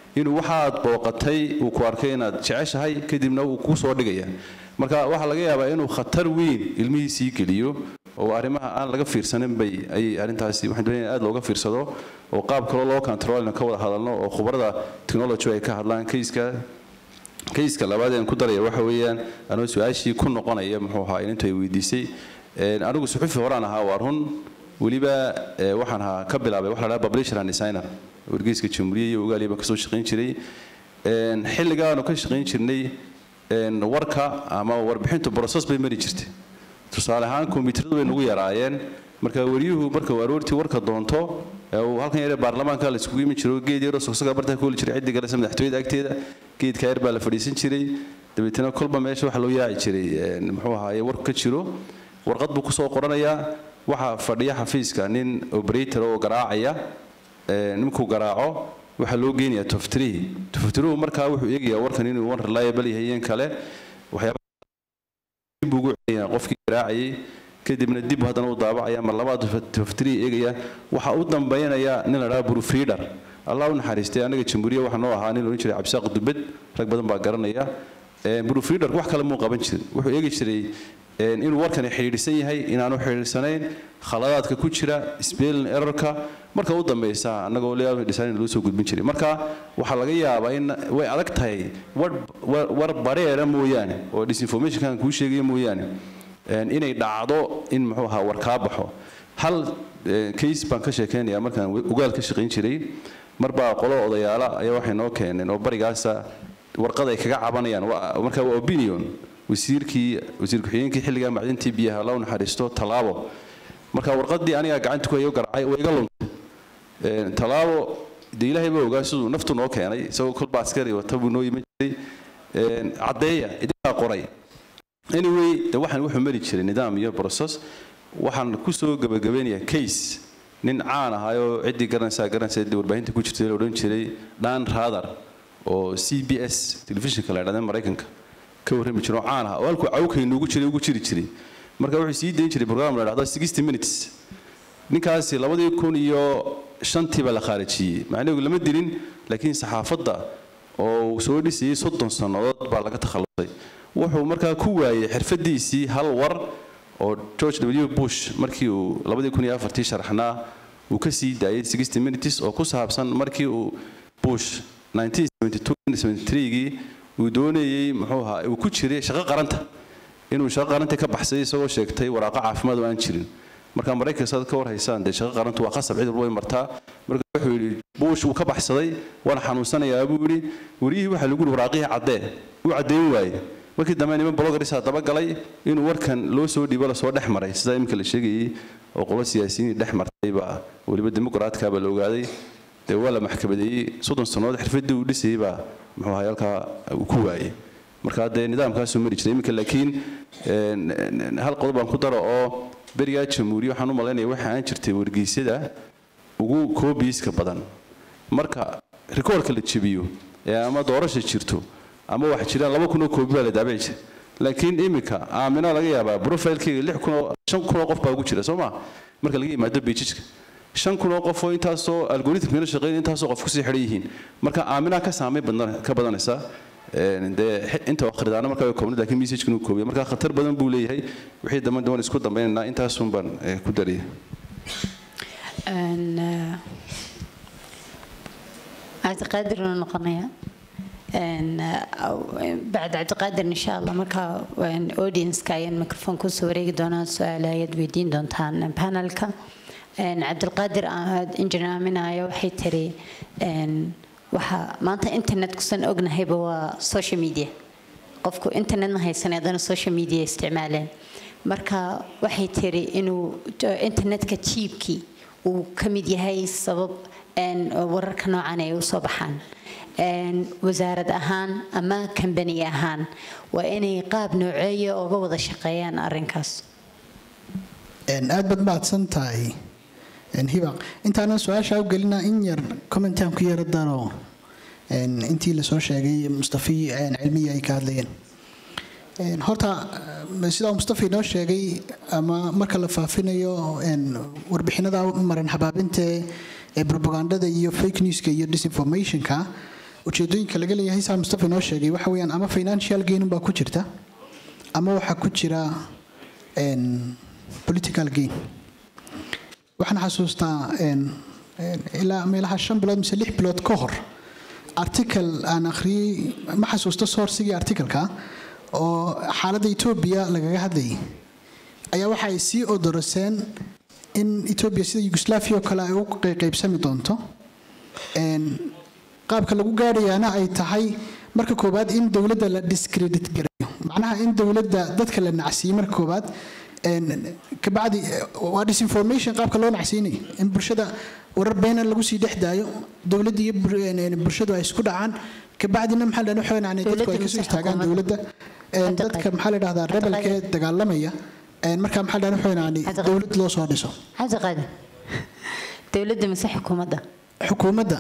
inuu waxaad booqatay uu ku arkay inaad jeceshahay kadibna uu kuu soo dhigaya marka waxaa laga yaabaa inuu khatar weyn ilmihiisii geliyo oo arrimaha aan laga fiirsanin bay ay arrintaasi waxaan doonaya aad looga fiirsado oo qaab kaloo loo controlna ka wada hadalno oo khubarada technology ay ka hadlaan kayska kayska labaad aan ku daraya waxa weeyaan anoo su-aashii ku noqonaya muxuu ahaa inintu ay weydiisay anigu suxufi horaan ahaa waa run weliba waxaan ahaa ka bilaabay waxa la dhaha publisher and designer wargeyska jamhuuriya iyo ogaaliya baan kasoo shaqayn jiray xilligaanu ka shaqayn jirnay warka ama warbixintu process bay mari jirtay tusaale ahaan kombiyuutaradu bay nagu yaraayeen marka wariyuhu marka uu aroortii warka doonto uu halkan yare baarlamaanka la iskugu imin jiro geed yaroo sogsoga bartaa ku holi jiray ciddi galesa madaxtooyada agteeda geedka yar baa la fadhiisan jiray dabeetana kolba meesha waxa loo yaaci jiray muxuu ahaaye warku ka jiro warqad buu kusoo qoranayaa waxaa fadhiya xafiiska nin operator oo garaacaya ninkuu garaaco waxaa loo geenayaa toftirihi toftiruhu markaa wuxuu eegayaa warkan inuu one reliable yahay in kale waxyaabadib ugu celinayaa qofkii garaacayay kadibna dib haddana u daabacaya mar labaad toftirihi eegaya waxaa u dambaynaya nin la dhaha proofreader allah u naxariistay anaga jamhuuriya waxaa noo ahaa nin la odhan jiray cabsaaq dubed rag badan baa garanaya proofreader wax kale muu qaban jirin wuxuu eegi jiray inuu warkani xidhiidhsan yahay inaanu xidhiidhsanayn khaladaadka ku jira spelling errorka marka u dambaysa annagoo layout design loo soo gudbin jiray marka waxaa laga yaabaa in way adag tahay war bareera mooyaane oo disinformationkan kuu sheegaya mooyaane inay dhacdo in muxuu ahaa war kaa baxo hal case baan ka sheekeynayaa markaan ogaal ka shaqayn jiray marbaa qolo odayaala ayaa waxay noo keeneen oo barigaasa warqad ay kaga cabanayaan marka waa opinion wasiirkii wasiir ku-xigeenkii xilligaa macdintii biyaha la u naxariisto tallaabo marka warqadii anigaa gacanta ku hayo garacay oo iga luntay tallaabo dee ilaahay baa ogaa siduu naftu noo keenay isagoo kolba askari wata buu noo iman jiray caddeeya idinkaa qoray anyway de waxaan wuxuu mari jiray nidaam iyo process waxaan kusoo gabagabeynayaa case nin caan ahaayoo ciddii garanaysaa garanaysa ciddii warbaahinta ku jirtay la odhan jiray dan rather oo c b s telefishinka la idhahda maraykanka ka warrami jiro caan ah oo halkuu cawkaynu ugu jiray ugu jiri jiray marka wuxuu sii dayn jiray program la dhahdo sixty minutes ninkaasi labadii kun iyo shantii baa la khaarijiyey macnaheedu lama dilin laakiin saxaafadda oo uu soo dhisayey soddon sannadood baa laga takhallusay wuxuu markaa ku waayey xirfadiisii hal war oo george w bush markii uu labadii kun iyo afartii sharaxnaa uu ka sii daayey sixty minutes oo ku saabsan markii uu bush 1972 uu doonayey muxuu ahaa uu ku jiray shaqo qaranta inuu shaqo qaranta ka baxsay isagoo sheegtay waraaqo caafimaad oo aan jirin marka maraykanka saad ka war haysaan dee shaqo qarantu waa qasab cid walba way martaa marka wuxuu yidhi buush uu ka baxsaday waana xanuunsanayaa buu yidhi wariyihii waxaa lagu yidhi waraaqihii caddee uu caddeyn waaye markii dambe niman bloggersaa dabagalay inuu warkan loo soo dhiibo lasoo dhex maray sidaa iminka la sheegayey oo qolo siyaasiyiin dhex martay baa weliba dimuqraadka baa la ogaaday dee waa la maxkamadeeyey soddon sannadood xirfadii uu dhisayey baa muxuu ahaa halkaa uu ku waayey marka dee nidaamkaasuu mari jiray iminka laakiin hal qodob baan ku daro oo berigaa jamhuuriya waxaan u malaynaya waxa aan jirtay wargeysyada ugu koobiiska badan marka rikoorka la jebiyo ee ama doorasha jirto ama wax jiraan laba kun oo koobi baa la daabici jiray laakiin iminka aamina laga yaabaa profilkeyga lix kun oo shan kun oo qof baa ugu jira soo ma marka laga yimaado beijijka shan kun oo qof oo intaasoo algoritmkana shaqeyn intaasoo qof kusii xidhan yihiin marka aaminaa ka saamay ka badanaysa dee inta akhridaana markaa way koobnay laakiin messagekana uu koobiya marka khatar badan buu leeyahay wixii dambe doon isku dambaynaynaa intaasun baan ku daraya cabdiqaadir uu noqonaya bacd cabdiqaadir insha allah markaa audienska ayaan microphone kusoo wareegi doonaa su-aal ayaad weydiin doontaan panelka cabdilqaadir injineer aaminaya waxay tiri waxaa maanta internet kusan ognahayba waa social media qofku internetna haysan haddana social media isticmaaleen marka waxay tiri inuu internetka jiibkii uu ka mid yahay sabab wararka noocan ay usoo baxaan wasaarad ahaan ama kambani ahaan waa inay qaab nooceeya oga wada shaqeeyaan arinkaas aad baad mahadsan tahay hibaq intaanan su-aasha u gelina in yar commentaan ku yara daro intii lasoo sheegay mustafi cilmiya ay ka hadlayeen horta sidaa mustafa inoo sheegay ama marka la faafinayo warbixinada maran habaabinta ee propagandada iyo fake newska iyo disinformationka ujeedooyinka laga leeyahay saa mustafa inoo sheegay waxa weeyaan ama financial gain baa ku jirta ama waxaa ku jira een, political gain waxaan xasuustaa een, een, ilaa meelaha shan bilood mise lix bilood ka hor article aan akhriyey ma xasuusto sourcigii articleka oo xaaladda etoobiya lagaga hadlayay ayaa waxa ay sii odoroseen in etoobiya sida yugoslavia oo kale ay u qaybsami doonto Een, qaabka lagu gaadhayaana ay tahay marka koowaad in dowladda la discredit gareeyo macnaha in dowladda dadka la nacsiiyo marka koowaad een, kabacdi eh, waa disinformation qaabka loo nacsiinayo in bulshada warar beena lagu sii dhex daayo dowladda iyo bur- een, een, bulshadu ay isku dhacaan kabacdina maxaa la dhahaa waxay dadku ay Dowladda kasoo mise istaagaan xukuumadda? dowladda Een, Hadda dadka qayb. maxaa la dhahdaa Hadda rebelka ee qayb. dagaalamaya een, markaa maxaa la dhahaa Hadda waxay qayb. dowlad loo soo dhiso cabdiqaadir dowladda mise xukuumadda xukuumadda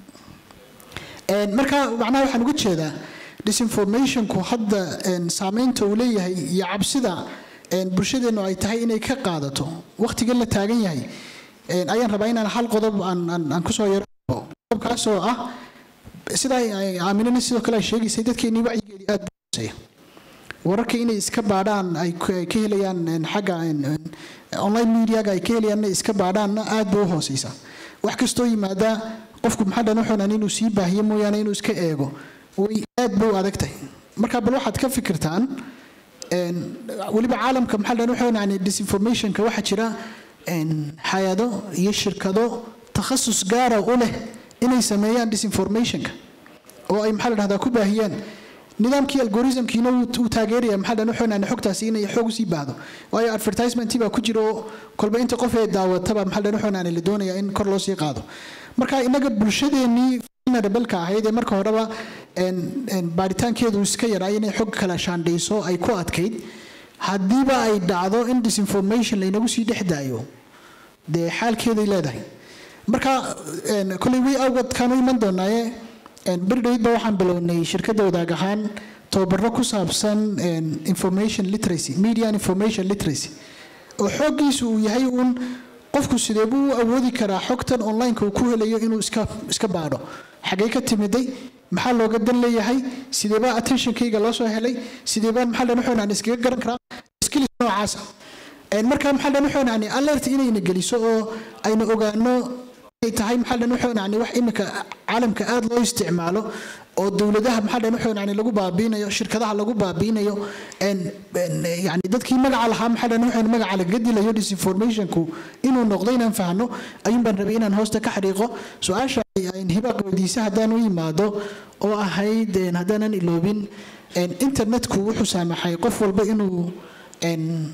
Een, marka macnaha waxaan uga jeedaa disinformationku hadda een, saameynta uu leeyahay iyo cabsida een, bulshadeennu ay tahay inay ka qaadato wakhtigan la taagan yahay een, ayaan rabaa inaan hal qodob aan aan- aan kusoo yaro qodobkaasoo ah sida ay- ay aaminana sidoo kale ay sheegaysay dadkeennii wacyigeedii aad buu hooseeya wararka inay iska baadhaan ay ku- ay ka helayaan een, xagga een, een, online mediaga ay ka helayaanna iska baadhaanna aad bay u hooseysaa wax kastoo yimaada qofku maxaa dhan wuxuunan inuu sii baahiyo mooyaane inuu iska eego way aad bay u adag tahay marka bal waxaad ka fikirtaan een, weliba caalamka maxaa dhan wuxuunan disinformationka waxaa jira een, hay-ado iyo shirkado takhasus gaara u leh inay sameeyaan disinformationka oo ay maxaa la dhahdaa ku baahiyaan nidaamkii algoritmkiina wuu wuu taageeraya maxaa dhan wuxuunaan xogtaasi inay xoog usii baahdo waayo advertisementii baa ku jira oo kolba inta qof ee daawataba maxaa dhan wuxuunaan la doonaya in kor loo sii qaado marka inaga bulshadeennii vulnerable-ka ahayd ee marka horeba een, een, baaritaankeedu iska yaraa inay xog kala shaandhayso ay ku adkayd haddiiba ay dhacdo in disinformation laynagu sii dhex daayo dee xaalkeeday leedahay marka een, koley way awgadkaan u iman doonaaye een, beri dhawidba waxaan bilownay shirkadda wadaag ahaan tababaro ku saabsan een, information literacy media and information literacy oo xooggiisu uu yahay uun qofku sidee buu u awoodi karaa xogtan online-ka uu ku helayo inuu iska iska baadho xagee ka timiday maxaa looga dan leeyahay sideebaa attentionkayga loo soo helay sideebaan maxaa dhan wuxuunaan iskaga garan karaa skills noocaasa Een, marka maxaa dhan wuxuunaan alert inayna geliso oo ayna ogaano ay tahay maxaa dhan wuxuunaan wax imika caalamka aad loo isticmaalo oo dowladaha maxaa dhan wuxuunaan lagu baabiinayo shirkadaha lagu baabiinayo een een, yani dadkii magaca lahaa maxaa dhan wuxuun magaca lagaga dilayo disinformationku inuu noqdo inaan fahno ayuun baan rabay inaan hoosta ka xariiqo su-aasha ay hibaaq weydiisa haddaan u yimaado oo ahayd een, haddaanan iloobin een, internetku wuxuu saamaxay qof walba inuu een,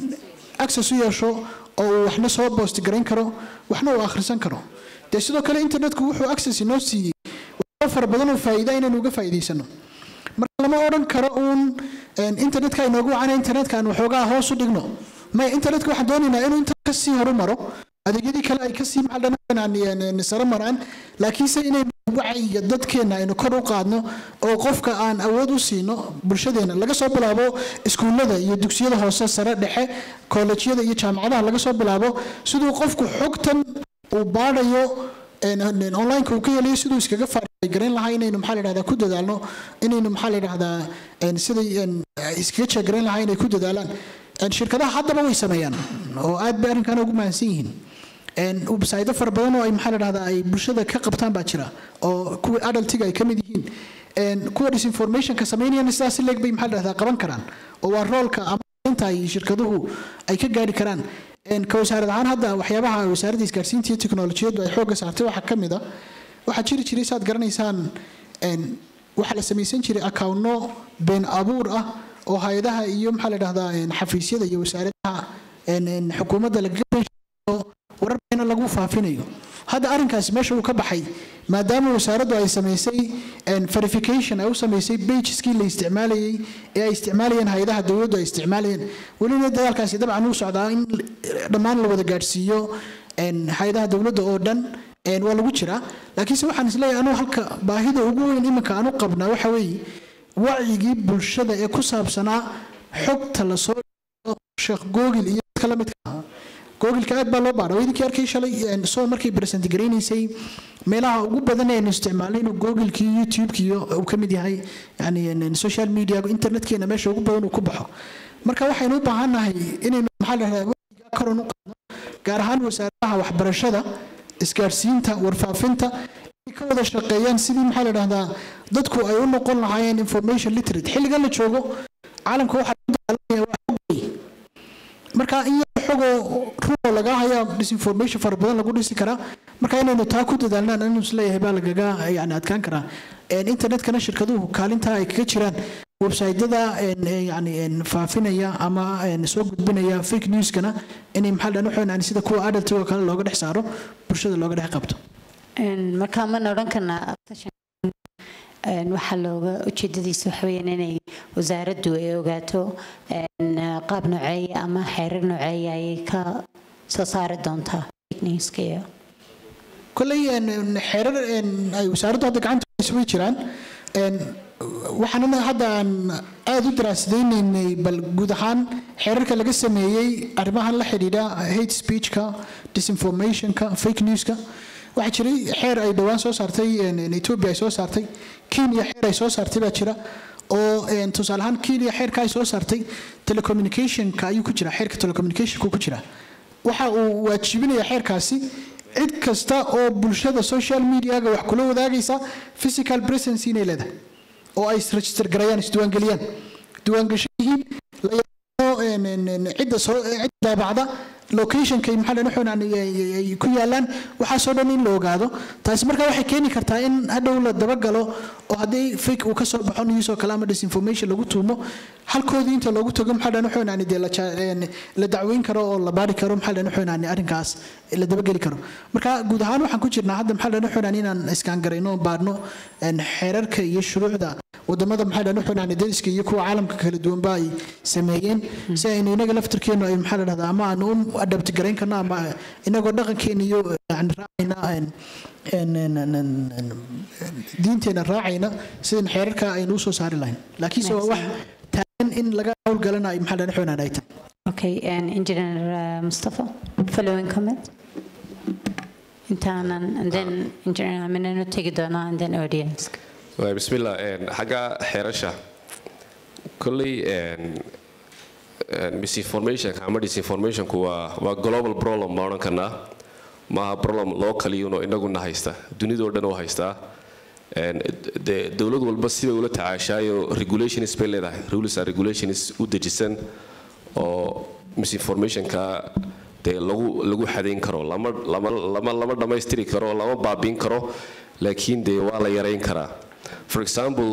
access u yeesho oo uu waxna soo boost garayn karo waxna uu akhrisan karo dee sidoo kale internetku wuxuu access inoo siiyey waxyaabo fara badan oo faa'iida inaynu uga faa'iidaysano marka lama odhan karo uun een, internetka inoogu wacana internetka aan waxoogaa hoos u dhigno maya internetka waxaan doonaynaa inuu inta kasii horumaro adeegyadii kale ay kasii maxaldhan sare maraan laakiinse inaynu wacyiga dadkeena aynu kor u qaadno oo qofka aan awood u siino bulshadeena laga soo bilaabo iskuullada iyo dugsiyada hoose sare dhexe koolejyada iyo jaamacadaha laga soo bilaabo siduu qofku xogtan uu baadhayo een, een, online-ka uu ka helayo siduu iskaga faargarayn lahaa inaynu maxaa la dhahdaa ku dadaalno inaynu maxaa la dhahdaa een, siday een, iskaga jeegarayn lahaa inay ku dadaalaan Een, shirkadaha haddaba way sameeyaan oo aad bay arrinkan ugu mahadsan yihiin Een, website fara badan oo ay maxaa la dhahdaa ay bulshada ka qabtaan baa jira oo kuwa adultiga ay ka mid yihiin Een, kuwa disinformationka sameynayana sidaas leeg bay maxaa la dhahdaa qaban karaan oo waa roolka ama inta ay shirkaduhu ay ka gaari karaan Een, ka wasaarad ahaan hadda waxyaabaha wasaaradda isgaarsiinta iyo tiknolojiyaddu ay xoogga saartay waxaa ka mid a waxaa jiri jiray saad garanaysaan een, waxaa la samaysan jiray akawnno been abuur ah oo hay-adaha iyo maxaa la dhahdaa een, xafiisyada iyo wasaaradaha een, een, xukuumadda lagaga been warar beena lagu faafinayo hadda arrinkaasi meesha uu ka baxay maadaama wasaaraddu ay samaysay een, verification ay u samaysay bageskii la isticmaalayay ee ay isticmaalayeen hay-adaha dowladdu ay isticmaalayeen welina dadaalkaasi dabcan uu socdaa in dhammaan la wada gaadhsiiyo een, hay-adaha dowladda oo dhan een, waa lagu jiraa laakiinse waxaan isleeyahay anuu halka baahida ugu weyn iminka aan u qabnaa waxa weeye wacyigii bulshada ee ku saabsanaa xogta lasoo sheekh googil iyo dadka la midka ah googilka aad baa loo baadha idinkii arkay shalay soo markay present garaynaysay meelaha ugu badan ee aynu isticmaalnay inuu googilkii youtubekii uu ka mid yahay yani social media internetkeena meesha ugu badan uu ku baxo marka waxaynu u baahannahay inaynu maxaa la dhahdaa wacyiga koran u qaadno gaar ahaan wasaaradaha waxbarashada isgaadhsiinta warfaafinta inay ka wada shaqeeyaan sidii maxaa la dhahdaa dadku ay u noqon lahaayeen information literate xilligan la joogo caalamka waxaa lagu dagaalamaya waa xog wey marka in yar xogoo ruo laga hayaa disinformation fara badan lagu dhisi karaa marka inaynu taa ku dadaalnaan anu isleeyahay baa lagaga yani adkaan karaa internetkana shirkaduhu kaalintaa ay kaga jiraan websaytyada yani faafinaya ama soo gudbinaya fake newskana inay maxaa dhan waxaan sida kuwa adultigo kale looga dhex saaro bulshada looga dhex qabto marka mana odhan karnaa waxaa looga ujeedadiisa waxaweyaan inay wasaaraddu ay ogaato qaab nooceeya ama xeerar nooceeya ayay ka soo saari doontaa newska iyo kolley xeerar ay wasaaraddu hadda gacanta way jiraan waxaanana hadda aan aada u daraasadaynaynay bal guud ahaan xeerarka laga sameeyey arrimahan la xidhiidha hate speechka disinformationka fake newska waxaa jiray xeer ay dhowaan soo saartay ethiopia ay soo saartay kenya xeer ay soo saartay baa jira oo tusaale ahaan kenya xeerka ay soo saartay telecommunicationka ayuu ku jira xeerka telecommunicationka ku jira waxa uu waajibinaya xeerkaasi cid kasta oo bulshada social mediaga wax kula wadaagaysa physical presence inay leedahay oo ay register garayaan isdiiwaangeliyaan diiwaangasho yihiin cidda soo cidda daabacda locationkay maxaa dhan waxaan ay ku yaalaan waxaasoo dhan in la ogaado taasi markaa waxay keeni kartaa in hadhow la dabagalo oo haddii fake uu ka soo baxo news oo kale ama disinformation lagu tuumo halkoodii inta loogu tago maxaa dhan waxaan dee la dacweyn karo oo la baari karo maxaa dhan waxaan arrinkaas la dabageli karo marka guud ahaan waxaan ku jirnaa hadda maxaa dhan waxaan inaan iskaan garayno baadhno xeerarka iyo shuruucda wadamada maxaa dhan waxaan dariska iyo kuwa caalamka kala duwanba ay sameeyeen si aynu inaga laftirkeenu ay maxaa la dhahdaa ama aanu u adabti garayn karno ama inagoo dhaqankeena iyo yani raacayna diinteena raacayna sidan xeerarka aynu usoo saari lahayn laakiinse waa wax taagan in laga howlgalana ay maxaa dhan waxaan ay tahay Okay, and Engineer uh, Mustafa, following comment? Intaanan, and then Engineer Aminanu tegi doonaa, and then audience. bismillah xagga xeerasha kolley misinformationka ama disinformationku waa waa global problem ma odhan karnaa maaha problem loo kaliyuno inaguna haysta dunidoo dhan oo haystaa dee dowlad walba sibay ula tacaashaayo regulations bay leedahay rules and regulations u dejisan oo misinformationka dee lagu lagu xadayn karo lama lama lama lama dhammaystiri karo lama baabiin karo laakiin dee waa la yarayn karaa for example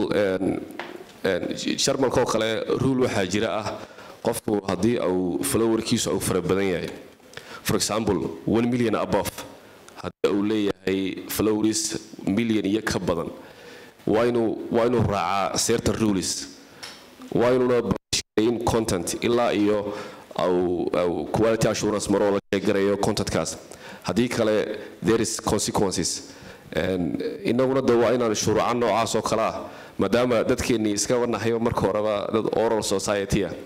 sharmalkoo kale rule waxaa jira ah qofku haddii uu flowerkiisu uu fara badan yahay for example one million above haddii uu leeyahay flowers million iyo ka badan waa inuu waa inuu raacaa certain rules waa inuuna in content ilaa iyo au quality assurance maroo la sheegarayo contentkaas haddii kale there is consequences inaguna de waa inaan shuruuca noocaas oo kale ah maadaama dadkeennii iska wanahayo marka horeba dad oral society ah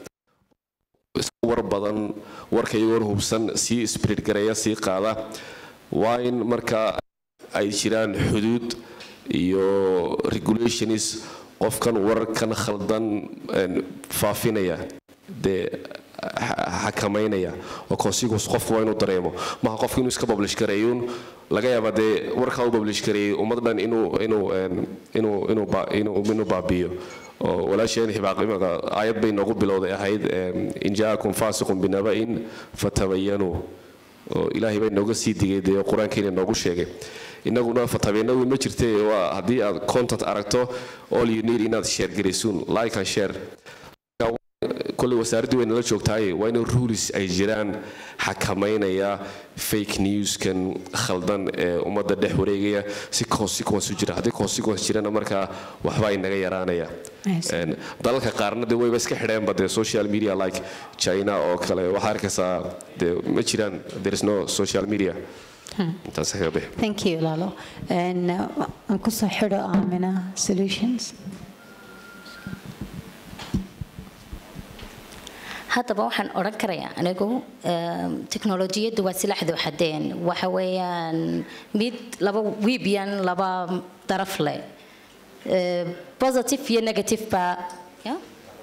war badan warka iyagoon hubsan sii spirit gareeya sii qaada waa in marka ay jiraan xuduud iyo regulations qofkan wararkan khaldan faafinaya dee xakamaynaya oo consequence qofku waa inuu dareemo maha qofku inuu iska publish gareeyuun laga yaaba dee warkaa u publish gareeyey ummad dhan inuu inuu inuu inuu inuu inuu baabiyo oo walaasheen hibaaqimada aayad bay noogu bilowday ahayd in jaakum faasiqun binaba'in fatabayanuu oo ilaahay bay nooga sii digay dee qur-aankeena noogu sheegay inaguna fatabeennadu ma jirte waa haddii aad content aragto all you need inaad share garaysuun like and share kolley wasaaraddu way nala joogtaaye waa in rules ay jiraan xakamaynaya fake newskan khaldan ee ummadda dhex wareegaya si consequence u jira haddii consequence jirana markaa waxba ay naga yaraanaya dalalka qaarna de wayba iska xidheenba dee social media like china oo kale waxaa arkaysaa dee ma jiraan there is no social media intaas kaga bixi Thank you, Lalo. And uh, aan ku soo xidho Amina Solutions. haddaba waxaan odhan karayaa anigu em, teknolojiyaddu waa silaxdu xadeen waxa weeyaan mid laba wiibyan laba daraf leh Eh, positive iyo negative ba yeah?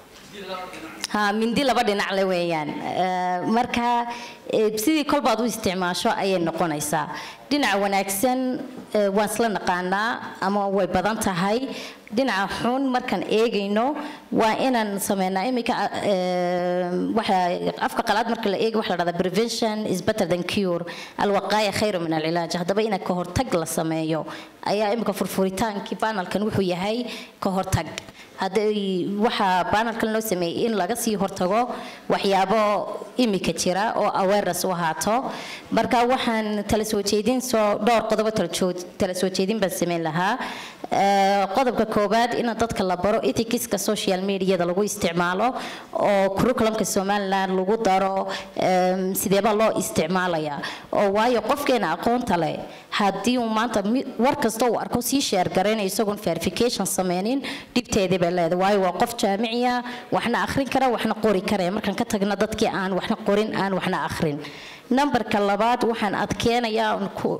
ha mindi laba dhinac le weeyaan Eh, marka eh, sidii kolbaad u isticmaasho ayay noqonaysaa dhinaca wanaagsan eh, waan isla naqaanaa ama way badan tahay dhinaca xun markaan eegayno waa inaan sameynaa iminka eh, waxa afka qalaad marka la eego waxa la dhahdaa prevention is better than cure alwaqaaya khayru min alcilaaj haddaba in ka hortag la sameeyo ayaa iminka furfuritaankii banalkan wuxuu yahay ka hortag hadday waxaa banalkan loo sameeyey in laga sii hortago waxyaabo imika jira oo awareness u ahaato marka waxaan tala soo jeedin soo dhowr qodobo tala joo- tala soo jeedin baan sameyn lahaa Eh, qodobka koowaad in dadka la baro ethicska social mediada lagu isticmaalo oo curriculumka somaliland lagu daro em, sideebaa loo isticmaalaya oo waayo qofkeena aqoonta leh haddii uu maanta mi- war kasta uu arko sii sheer garaynayo isagoon verification sameynin dhibteedii bay leedahay waayo waa qof jaamiciya waxna akhrin kara waxna qori kara markaan ka tagna dadkii aan waxna qorin aan waxna akhrin nambarka labaad waxaan adkeenayaa oon ku-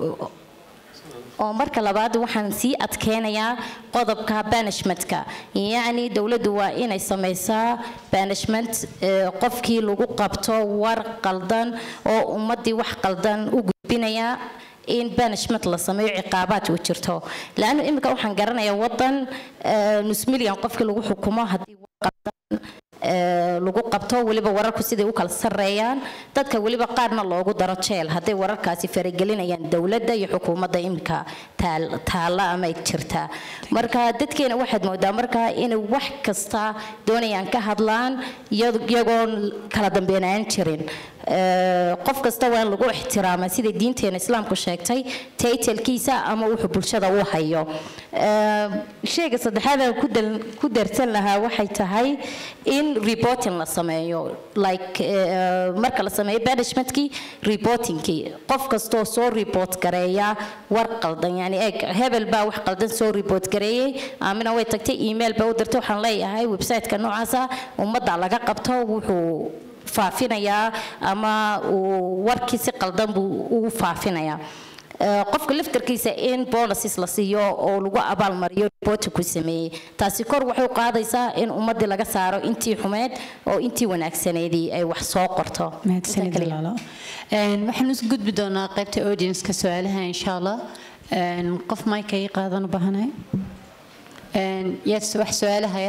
oo marka labaad waxaan sii adkeenayaa qodobka banishmentka yacni dowladdu waa inay samaysaa banishment eh, qofkii lagu qabto war qaldan oo ummaddii wax qaldan u gudbinaya in banishment la sameeyo ciqaabaad u jirto laannu iminka waxaan garanayaa wadan eh, nus milyan qofkii lagu xukumo haddii war qaldan ee, lagu qabto weliba wararku siday u kala sarreeyaan dadka weliba qaarna loogu daro jeel hadday wararkaasi faragelinayaan dowladda iyo xukuumadda imika taal- taalla ama ay jirta marka dadkeena waxaad moodaa marka inay wax kasta doonayaan ka hadlaan iyad- iyagoon kala dambeynaan jirin Ee, qof kasta waa in lagu ixtiraamaa sida diinteena islaamku sheegtay taytalkiisa ama wuxuu bulshada u hayo Ee, shayga saddexaad aan ku dal- ku darsan lahaa waxay tahay in reporting la sameeyo like eh, marka la sameeyo banishmentkii reportingkii qof kastoo soo report gareeya war qaldan yani eeg hebel baa wax qaldan soo report gareeyey aamina way tagtay email baa u dirtay waxaan leeyahay website-ka noocaasa ummadda laga qabto wuxuu faafinayaa ama uu warkii si qaldan buu u faafinayaa Ee, qofka laftarkiisa in bonuses la siiyo oo lagu abaalmariyo reporti ku sameeyey taasi kor waxay u qaadaysaa in ummadii laga saaro intii xumeed oo intii wanaagsaneedii ay wax soo qorto mahadsanid Intaa kaliya. walaalo Een, waxaan u gudbi doonaa qaybta audience-ka su-aalaha insha allah Een, qof mike ii qaadan u baahanahay Een, yaad wax su-aalahaya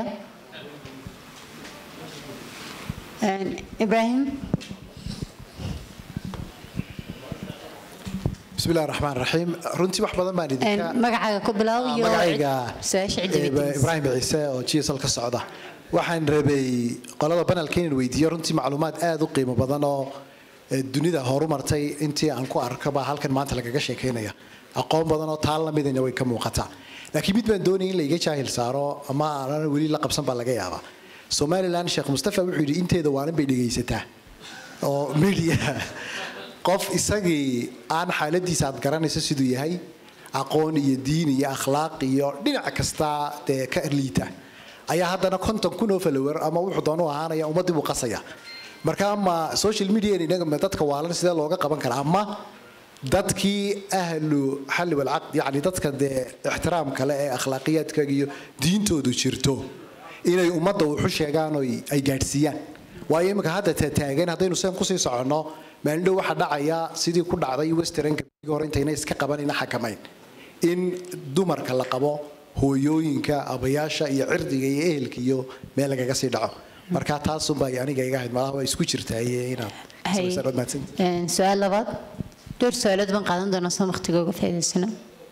Een, ibrahim بسم الله الرحمن الرحيم runtii wax badan baan idinka Een, magacaaga ku bilow iyo magacayga su-aasha cidda eh, weydiinaysa. ibraahim ciise oo gsl ka socda waxaan rabay qolada banalka inaan weydiiyo runtii macluumaad aad u qiimo badan oo eh, dunida horumartay intii aan ku arkaba halkan maanta lagaga sheekeynaya aqoon badan oo taan lamidana way ka muuqataa laakiin mid baan doonaya in laiga jaahil saaro ama aanan weli la qabsan baa laga yaabaa somalilan sheekh mustafa wuxuu yidhi inteeda waanan bay dhegaysataa oo media qof isagii aan xaaladiisa aad garanayso siduu yahay aqoon iyo diin iyo akhlaaq iyo dhinac kasta dee ka liita ayaa haddana konton kun oo follower ama wuxuu doonu ahaanaya ummaddii buu qasaya marka ama social media inaga ma dadka waalan sidee looga qaban karaa ama dadkii ahlu xalli walcaqd yacni dadka dee ixtiraam kale ee akhlaaqiyaadkaaga iyo diintoodu jirto inay ummadda wuxu sheegaan oo ay gaadhsiiyaan waayo imika hadda taagan haddaynu seen kusii soconno maalindhow waxaa dhacaya sidii ku dhacday westernka bigi hore intayna iska qabanayna xakamayn in dumarka la qabo hooyooyinka abayaasha iyo cirdiga iyo ehelka iyo meel lagaga sii dhaco marka taasunbaa aniga iga ahayd malaha waa isku jirtaaye inaad Hay. samaysaan waad mahadsantihiin. Een, su-aal labaad dhowr su-aalood baan qaadan doonaa soo waqtiga uga faa'iidaysano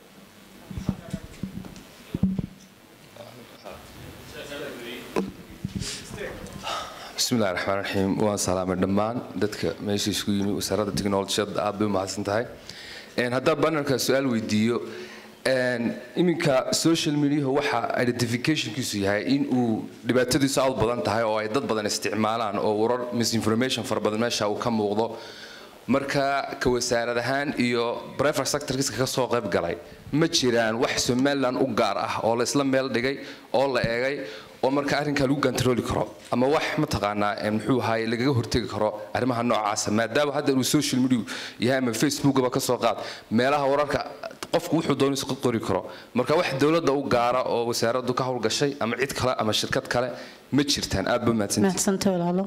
بسم الله الرحمن الرحيم waan salaamay dhammaan dadka meesha isku yimi wasaaradda tiknolojiyadda aad bay u mahadsan tahay Een, haddaan bannerka su-aal weydiiyo een, iminka social media waxa identificationkiisu yahay in uu dhibaatadiisu aad u badan tahay oo ay dad badan isticmaalaan oo warar misinformation fara badan meesha uu ka muuqdo marka ka wasaarad ahaan iyo private sectorkiisa ka soo qayb galay ma jiraan wax somaliland u gaar ah oo la isla meel dhigay oo la eegay oo marka arrinkaa lagu gantarooli karo ama wax mataqaanaa ee muxuu ahaay lagaga hortegi karo arrimaha noocaasa maadaama hadda uu social media yahay ama facebookaba ka soo qaad meelaha wararka qofku wuxuu doono iska qori karo marka wax dowladda u gaara oo wasaaraddu ka howlgashay ama cid kale ama shirkad kale ma jirtaan aad ba mahadsantihiin mahadsanta walaalo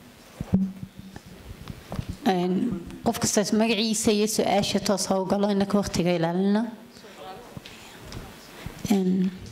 Een, qof kastaas magaciisa iyo su-aasha toos ha u galo inaka waqtiga ilaalina Een,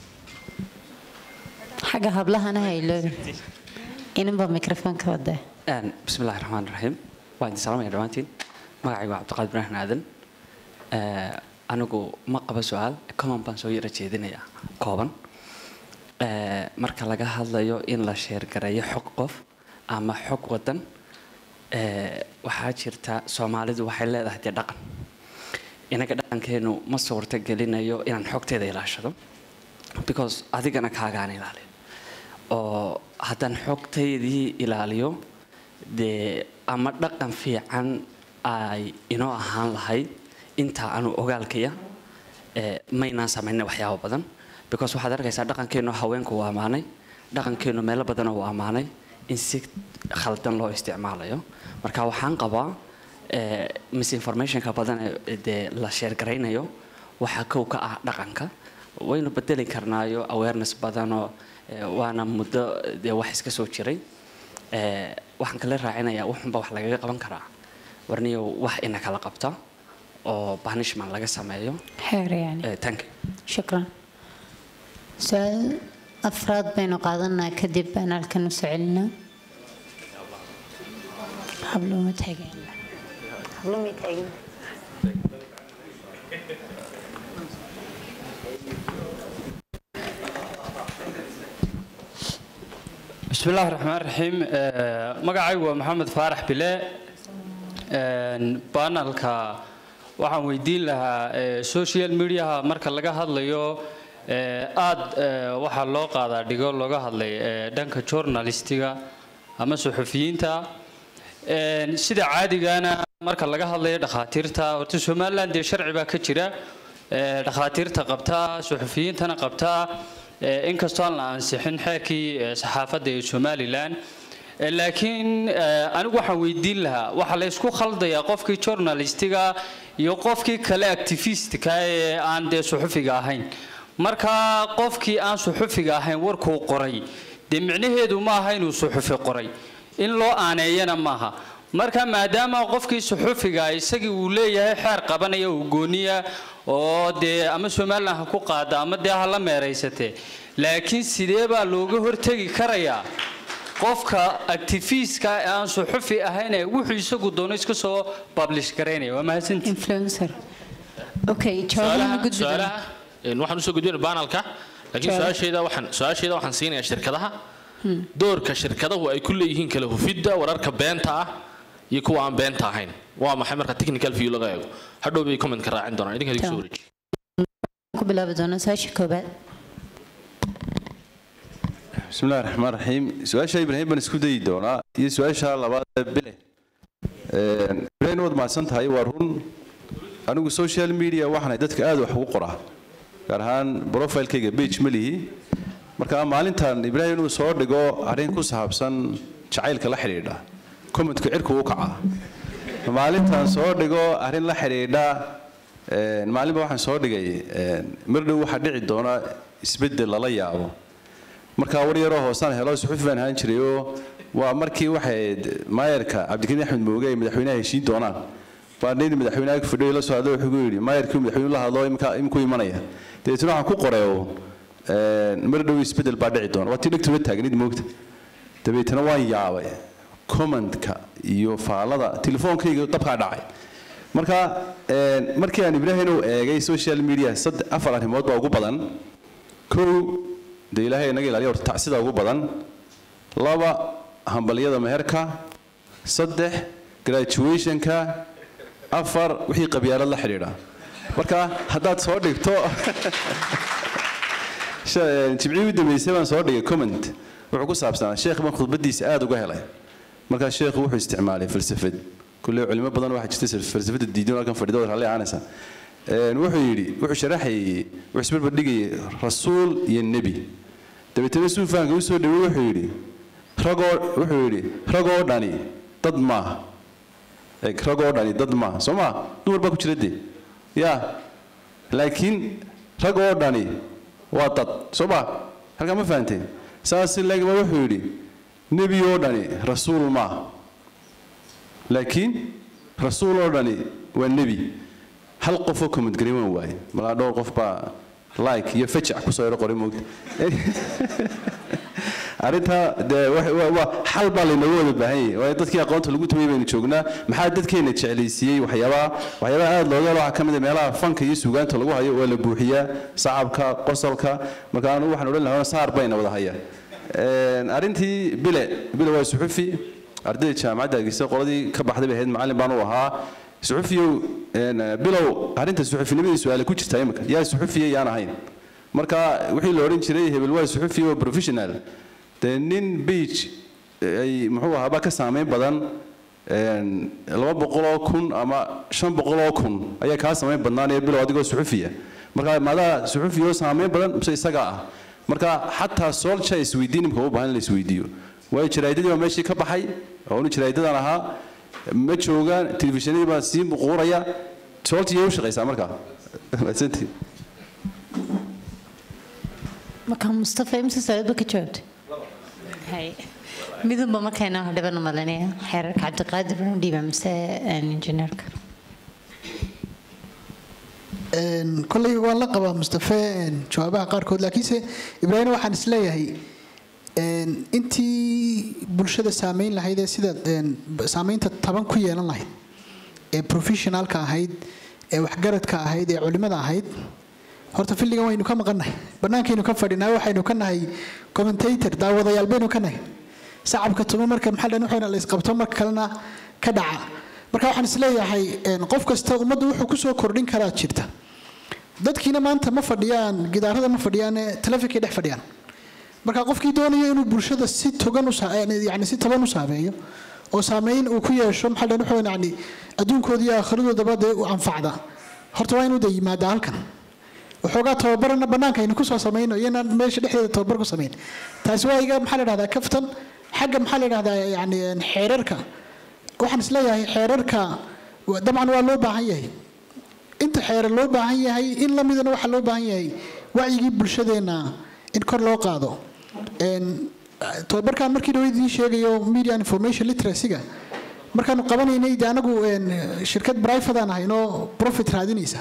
xagga hablahana ha iloobi inanba mikrofoonka wada Een, bismillahi raxmaan raxiim waa idin salaamaya dhammaantiin magacaygu waa cabdiqaadir ibraahim aadan Ee, anigu ma qaba su-aal common baan soo yara jeedinaya kooban Ee, marka laga hadlayo in la sheergareeyo xog qof ama xog wadan ee, waxaa jirta soomaalidu waxay leedahay dee dhaqan inaga dhaqankeenu ma suurta gelinayo inaan xogteeda ilaashado because adigana kaagaan ilaaliyo oo haddaan xogtaydii ilaaliyo dee ama dhaqan fiican ay inoo ahaan lahayd intaa anu ogaalkaya ee, maynaan samayna waxyaabo badan because waxaad arkaysaa dhaqankeenu haweenku uu ammaanay dhaqankeenu meelo badan uu ammaanay in si khaldan loo isticmaalayo marka waxaan qabaa ee, misinformationka badan ee dee la sheergaraynayo waxaa kow ka ah dhaqanka waynu bedeli karnaayo awareness badanoo ee, waana muddo dee wax iska soo jiray Ee, waxaan kala raacinayaa wuxunba wax lagaga qaban karaa warniyo wax ina kala qabta oo banishment laga sameeyo xeer yani Ee, thank you shukran su-aal afraad baynu qaadanaa kadib baan halkan u soo celinaa hablooma taagan hablooma taagan بسم الله الرحمن الرحيم magacaygu waa maxamed faarax bile banalka waxaan weydiin lahaa social mediaha marka laga hadlayo aad waxaa loo qaadaa dhigo looga hadlay dhanka journalistiga ama suxufiyiinta sida caadigana marka laga hadlayo dhakhaatiirta horta somaliland dee sharci baa ka jira dhakhaatiirta qabtaa suxufiyiintana qabtaa inkastoo aan la ansixin xeerkii saxaafadda ee somalilan laakiin anigu waxaan weydiin lahaa waxaa la isku khaldayaa qofkii journalistiga iyo qofkii kale activistka ee aan dee suxufiga ahayn marka qofkii aan suxufiga ahayn warkuu qoray dee micnaheedu ma aha inuu suxufi qoray in loo aaneeyana maaha marka maadaama qofkii suxufiga isagii uu leeyahay xeer qabanaya uu gooniya oo dee ama somalilan ha ku qaada ama dee ha la meeraysatee laakiin sidee baa looga hortegi karayaa qofka activistka ee aan suxufi ahayn ee wuxuu isagu doono iska soo publish garaynaya waa mahadsantii influencer okay jawaabaha gudbi doona su-aalaha een, waxaan usoo gudbina banalka laakiin Su'aalaha. su-aasheeda waxaan su-aasheeda waxaan siinayaa shirkadaha doorka shirkadahu ay ku leeyihiin kala hufidda wararka beenta ah iyo kuwa aan beenta ahayn waa maxay marka technical view laga eego hadhow bay commentka raacin doonaan idinka idinku soo wareeji ku bilaabi doona su-aasha koobaad بسم الله الرحمن الرحيم سؤال شيء إبراهيم بن سكودي دونا iyo su-aasha labaad ee bile ibraahim waad mahadsan tahay waa run anigu social media waxaan dadka aad wax ugu qoraa gaar ahaan profilekayga page ma lihi marka maalintan ibraahim inuu soo dhigo arrin ku saabsan jacaylka la xidhiidha commentka cirku u kaca maalintan soo dhigo arrin la xidhiidha een, maalinba waxaan soo dhigay een, mar dhow waxaa dhici doona isbeddel lala yaabo markaa war yaroo hoosaan helo suxufi baan ahaan jiray oo waa markii waxay maayarka cabdikariin axmed mooge ay madaxweynaha heshiin doonaan baa nin madaxweynaha ku fadhiyo la soo hadlo wuxuu ku yidhi maayarkii madaxweynuhu la hadlo imika imku imanaya dabeetna waxaan ku qoray oo een, mar dhow isbeddel baa dhici doona waa tii dhegtuma taagnid moogta dabeetna waan yaabay commentka iyo faalada telefoonkayga dabkaa dhacay marka een, markii aan ibraahim u eegay social media saddex afar arrimood baa ugu badan kow dee ilaahay inaga ilaaliya horta tacsida ugu badan laba hambalyada meherka saddex graduationka afar wixii qabyaalad la xidhiidha marka haddaad soo dhigto Sha- jimcihii u dambeysay baan soo dhigay comment wuxuu ku saabsanaa sheekh baan khudbadiisa aad uga helay markaa sheekhu wuxuu isticmaalay falsafad kulle culimo badan waxaa jirta falsafada diidan oo halkan fadhida oo raalli aanaysa Een, wuxuu yidhi wuxuu sharaxayay wuxuu isbarbardhigayay rasuul iyo nebi dabeetana suufaanka u soo dhawey wuxuu yidhi ragoo wuxuu yidhi ragoo dhani dad maaha Eeg, ragoo dhani dad maaha soo maa dumar baa ku jira dee ya laakiin ragoo dhani waa dad soo maa halkaa ma fahanteen saas laakiin baa wuxuu yidhi nebi oo dhani rasuul maaha laakiin rasuul oo dhani waa nebi hal qofoo comment gareeman waaye malaa dhowr qof baa like iyo fajac kusoo yaro qoray moogta arrintaa dee wax- waa- waa xal baa laynooga wada baahan yahay waayo dadkii aqoonta lagu tumay baynu joognaa maxaa dadkeena jeclaysiiyey waxyaabaha waxyaabaha aad looga helo waxaa ka mid a meelaha fanka iyo suugaanta lagu hayo waa la buuxiyaa sacabka qosolka marka anigu waxaan odhan lahaa saar bayna wada hayaa Een, arrintii bile bile waa suxufi ardayda jaamacadda hargeysa qoladii ka baxday bay ahayd macallin baan u ahaa suxufiyow een, bilow arrinta suxufinimadiisa su-aale ku jirtaa imika yaa suxufiya yaan ahayn marka wixii la odhan jiray hebel waa suxufiya oo professional dee nin beach ay muxuu ahaaba ka saameyn badan een, laba boqoloo kun ama shan boqoloo kun ayaa kaa saameyn badnaanaya bilow adigoo suxufiya marka maadaa suxufiya oo saameyn badan mise isagaa ah marka xataa soolja isweydiin imika u baahan in la isweydiiyo waayo jaraa'idadii baa meeshii ka baxay oo inu jaraa'idadan ahaa ma joogaan telefishinadii baa sii muquuraya soolja iyay u shaqaysaa markaa mahadsantihiin marka mustafa imse su-aalba ka jawaabta hay midunba markayna hodhiban malinaya xeerarka cabdiqaadir baan u dhiiba mise injineerka Een, kolley waan la qabaa mustafe een, jawaabaha qaarkood laakiinse ibraahim waxaan isleeyahay een, intii bulshada saameyn lahayd ee sida een, b- saameynta taban ku yeelan lahayd ee professionalka ahayd ee waxgaradka ahayd ee culimada ahayd horta filligan waynu ka maqannahay bannaankaynu ka fadhinaa waxaynu ka nahay commentator daawadayaal baynu ka nahay sacabka tumo marka maxaa dhan waxayna la isqabto marka kalena ka dhaca marka waxaan isleeyahay een, qof kasta ummaddu wuxuu kusoo kordhin karaa jirta dadkiina maanta ma fadhiyaan gidaarada ma fadhiyaan ee telefinkay dhex fadhiyaan marka qofkii doonaya inuu bulshada si togan u saa- yani si taban u saameeyo oo saameyn uu ku yeesho maxaa dhan wuxuu yani adduunkooda iyo aakhiradooda dee u anfacda horta waa inuu de yimaadaa halkan waxoogaa tababarana bannaanka aynu kusoo samayno iyanaan meesha dhexdeeda tababar ku samayn taasi waa iga maxaa la dhahdaa kaftan xagga maxaa la dhahdaa yani een, xeerarka waxaan isleeyahay xeerarka wa- dabcan waa loo baahan yahay inta xeerar loo baahan yahay in lamidana waxaa loo baahan yahay wacyigii bulshadeenna in kor loo qaado Een, tababarkan markii dhawa idiin sheegayo media and information literacy-ga markaanu qabanaynay de anagu een, shirkad private aan ahaynoo profit raadinaysa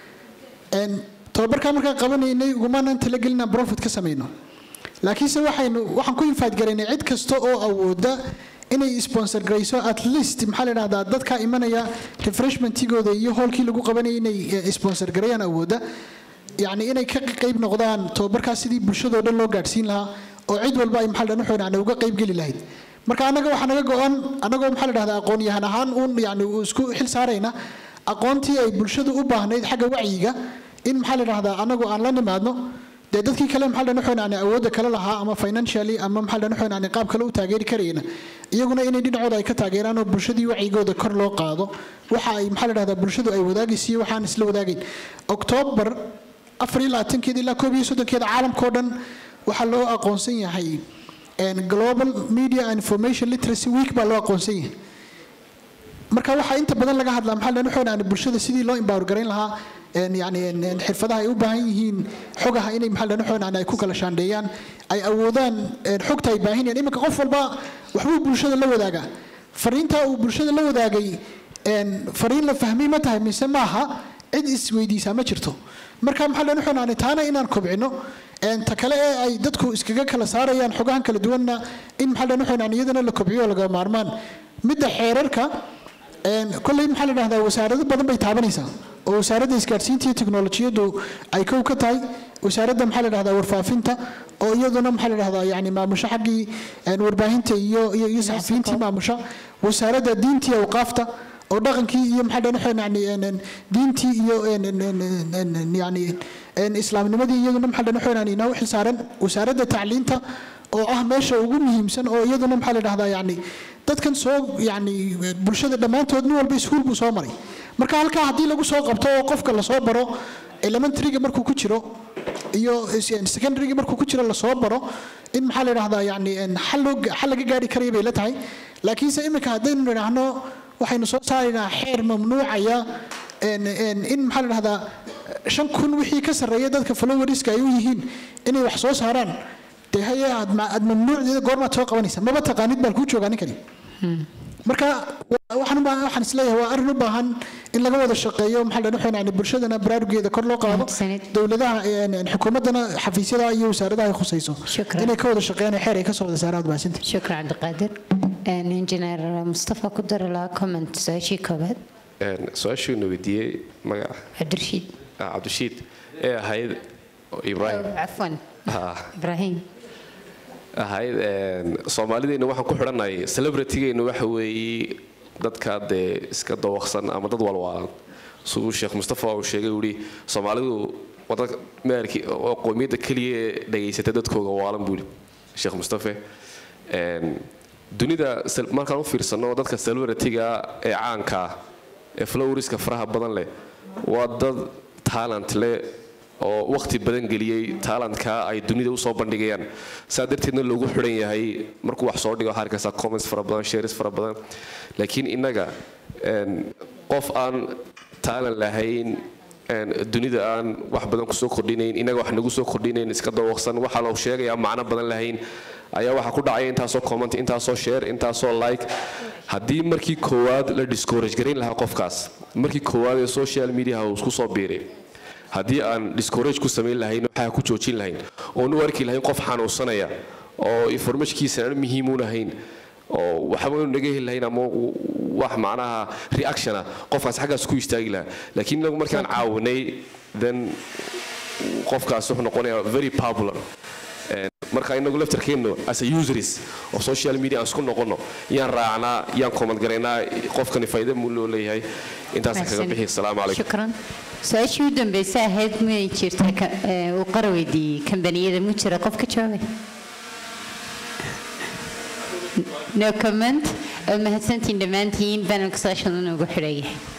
Een, tababarkan markaan qabanaynay ugumaanaan talagelin inaan profit ka samayno laakiinse waxaynu waxaan ku infaadgaraynay cid kasta oo awooda inay sponsor garayso at least maxaa la dhahdaa dadka imanaya refreshmentigooda iyo hoolkii lagu qabanayay inay eh, sponsor garayaan awooda yacni inay ka qayb noqdaan tababarkaas sidii bulshadoo dhan loo gaadhsiin lahaa oo cid walba ay maxaa la dhahaa yani uga qayb geli lahayd marka annaga waxaa naga go-an annagoo maxaa la dhahdaa aqoon-yahan ahaan uun yani uu isku xil saarayna aqoontii ay bulshadu u baahnayd xagga wacyiga in maxaa la dhahdaa annagu aan la nimaadno dee dadkii kale maxaa la dhahaa yani awoodda kale lahaa ama financially ama maxaa la dhahaa yani qaab kale u taageeri karayna iyaguna inay dhinacooda ay ka taageeraan oo bulshadii wacyigooda kor loo qaado waxa ay maxaa la dhahdaa bulshadu ay wadaagaysiiyo waxaan isla wadaagayn oktoobar afar iyo labaatankeeda ilaa koob iyo soddonkeeda caalamkao dhan waxaa loo aqoonsan yahay een, global media and information literacy week baa loo aqoonsan yahay marka waxaa inta badan laga hadlaa maxaa la dhahaa yani bulshada sidii loo empower garayn lahaa een, yani een, een, xirfadaha ay u baahan yihiin xogaha inay maxaa la dhahaa yani ay ku kala shaandheeyaan ay awoodaan een, xogta ay baahinayaan iminka qof walba waxbuu bulshada la wadaagaa fariintaa uu bulshada la wadaagay een, fariin la fahmay ma tahay mise maaha cid isweydiisaa ma jirto marka maxaa la dhahaa yani taana inaan kobcino een, ta kale ee ay dadku iskaga kala saarayaan xogahan kala duwanna in maxaa la dhahaa yani iyadana la kobciyo oo laga maarmaan midda xeerarka een, kolley maxaa la dhahdaa wasaarado badan bay taabanaysaa oo wasaaradda isgaadhsiinta iyo teknolojiyaddu ay kow ka tahay wasaaradda maxaa la dhahdaa warfaafinta oo iyaduna maxaa la dhahdaa yani maamusho xaggii een, warbaahinta iyo iyo iyo saxafiyiintii maamusha wasaaradda diinta iyo awqaafta oo dhaqankii iyo maxaa la dhahaa yani een, een, diintii iyo een, een, een, een, een, yani een, islaamnimadii iyaduna maxaa la dhahaa yani inoo xilsaaran wasaaradda tacliinta oo ah meesha ugu muhiimsan oo iyaduna maxaa la dhahdaa yani dadkan soo yani bulshada dhammaantood nin walba iskuul buu soo maray marka halkaa haddii lagu soo qabto oo qofka lasoo baro elementaryga markuu ku jiro iyo secondarygii markuu ku jiro lasoo baro in maxaa la yidhahdaa yani xal loo xal laga gaari karaya bay la tahay laakiinse iminka haddaynu nidhaahno waxaynu soo saaraynaa xeer mamnuucaya in maxaa la yidhahdaa shan kun wixii ka sarreeya dadka followerska ay u yihiin inay wax soo saaraan dee haye aad mamnuucdeeda goormaad soo qabanaysa maba taqaanid baan kuu joogaa ninkani marka waxaan u baahan waxaan isleeyahay waa arrin u baahan in laga wada shaqeeyo maxaa la dhahaa yani bulshadana baraarugeeda kor loo qaado dowladaha xukuumaddana xafiisyada iyo wasaaradaha ay khusayso inay ka wada shaqeeyaan xeer ay ka soo wada saaraan baasinte shukran cabdiqaadir injineer mustafa ku dari lahaa comment su-aashii koobaad su-aashiina weydiiyey magaca cabdirashiid cabdirashiid ee ahayd ibrahim cafwan ibrahim ahayd soomaalideena waxaan ku xidhanay celebritygeena waxa weeye dadka dee iska dawaqsan ama dad walwaalan siduu sheekh mustafa uu sheegay uu yihi soomaalidu waa dad meelki oo qoomiyadda keliya ee dhageysata dadkooga waalan buu yihi sheekh mustafe dunida markaan u fiirsano dadka celebrityga ee caanka ee flowriska faraha badan leh waa dad talent leh oo waqti badan geliyey taalantka ay dunida usoo bandhigayaan saa darteedna loogu xidhan yahay markuu wax soo dhigo waxaa arkaysaa comments fara badan shares fara badan laakiin innaga qof aan taalan lahayn dunida aan wax badan kusoo kordhinayn innaga wax nagu soo kordhinayn iska dawaqsan waxaa loo sheegayaa macno badan lahayn ayaa waxaa ku dhacaya intaasoo comment intaasoo share intaasoo like haddii markii koowaad la discourage garayn lahaa qofkaas markii koowaad ee social mediaha uu isku soo biiray haddii aan discourage ku samayn lahayn waxaa ku joojin lahayn oon u arki lahayn qof xanuunsanaya oo informationkiisa aan muhiimuun ahayn oo waxba inu naga heli lahayn ama wax macnaha reactiona qofkaas xaggaas ku istaagi lahaa laakiin inagu markaan caawinay then qofkaas wuxuu noqonayaa very popular marka inagu laftarkeenno as a useries of social media aan isku noqono yaan raacnaa yaan comment garaynaa qofkani faa'iido muu loo leeyahay intaasaan kaga bixi asalaamu calaykum shukran su-aashii u dambeysay ahayd miyay jirta uu qara weydiiyey kambaniyada mu jira qof ka jawaabay no comment mahadsantiin dhammaantiin banalka session ugu xidhan yahay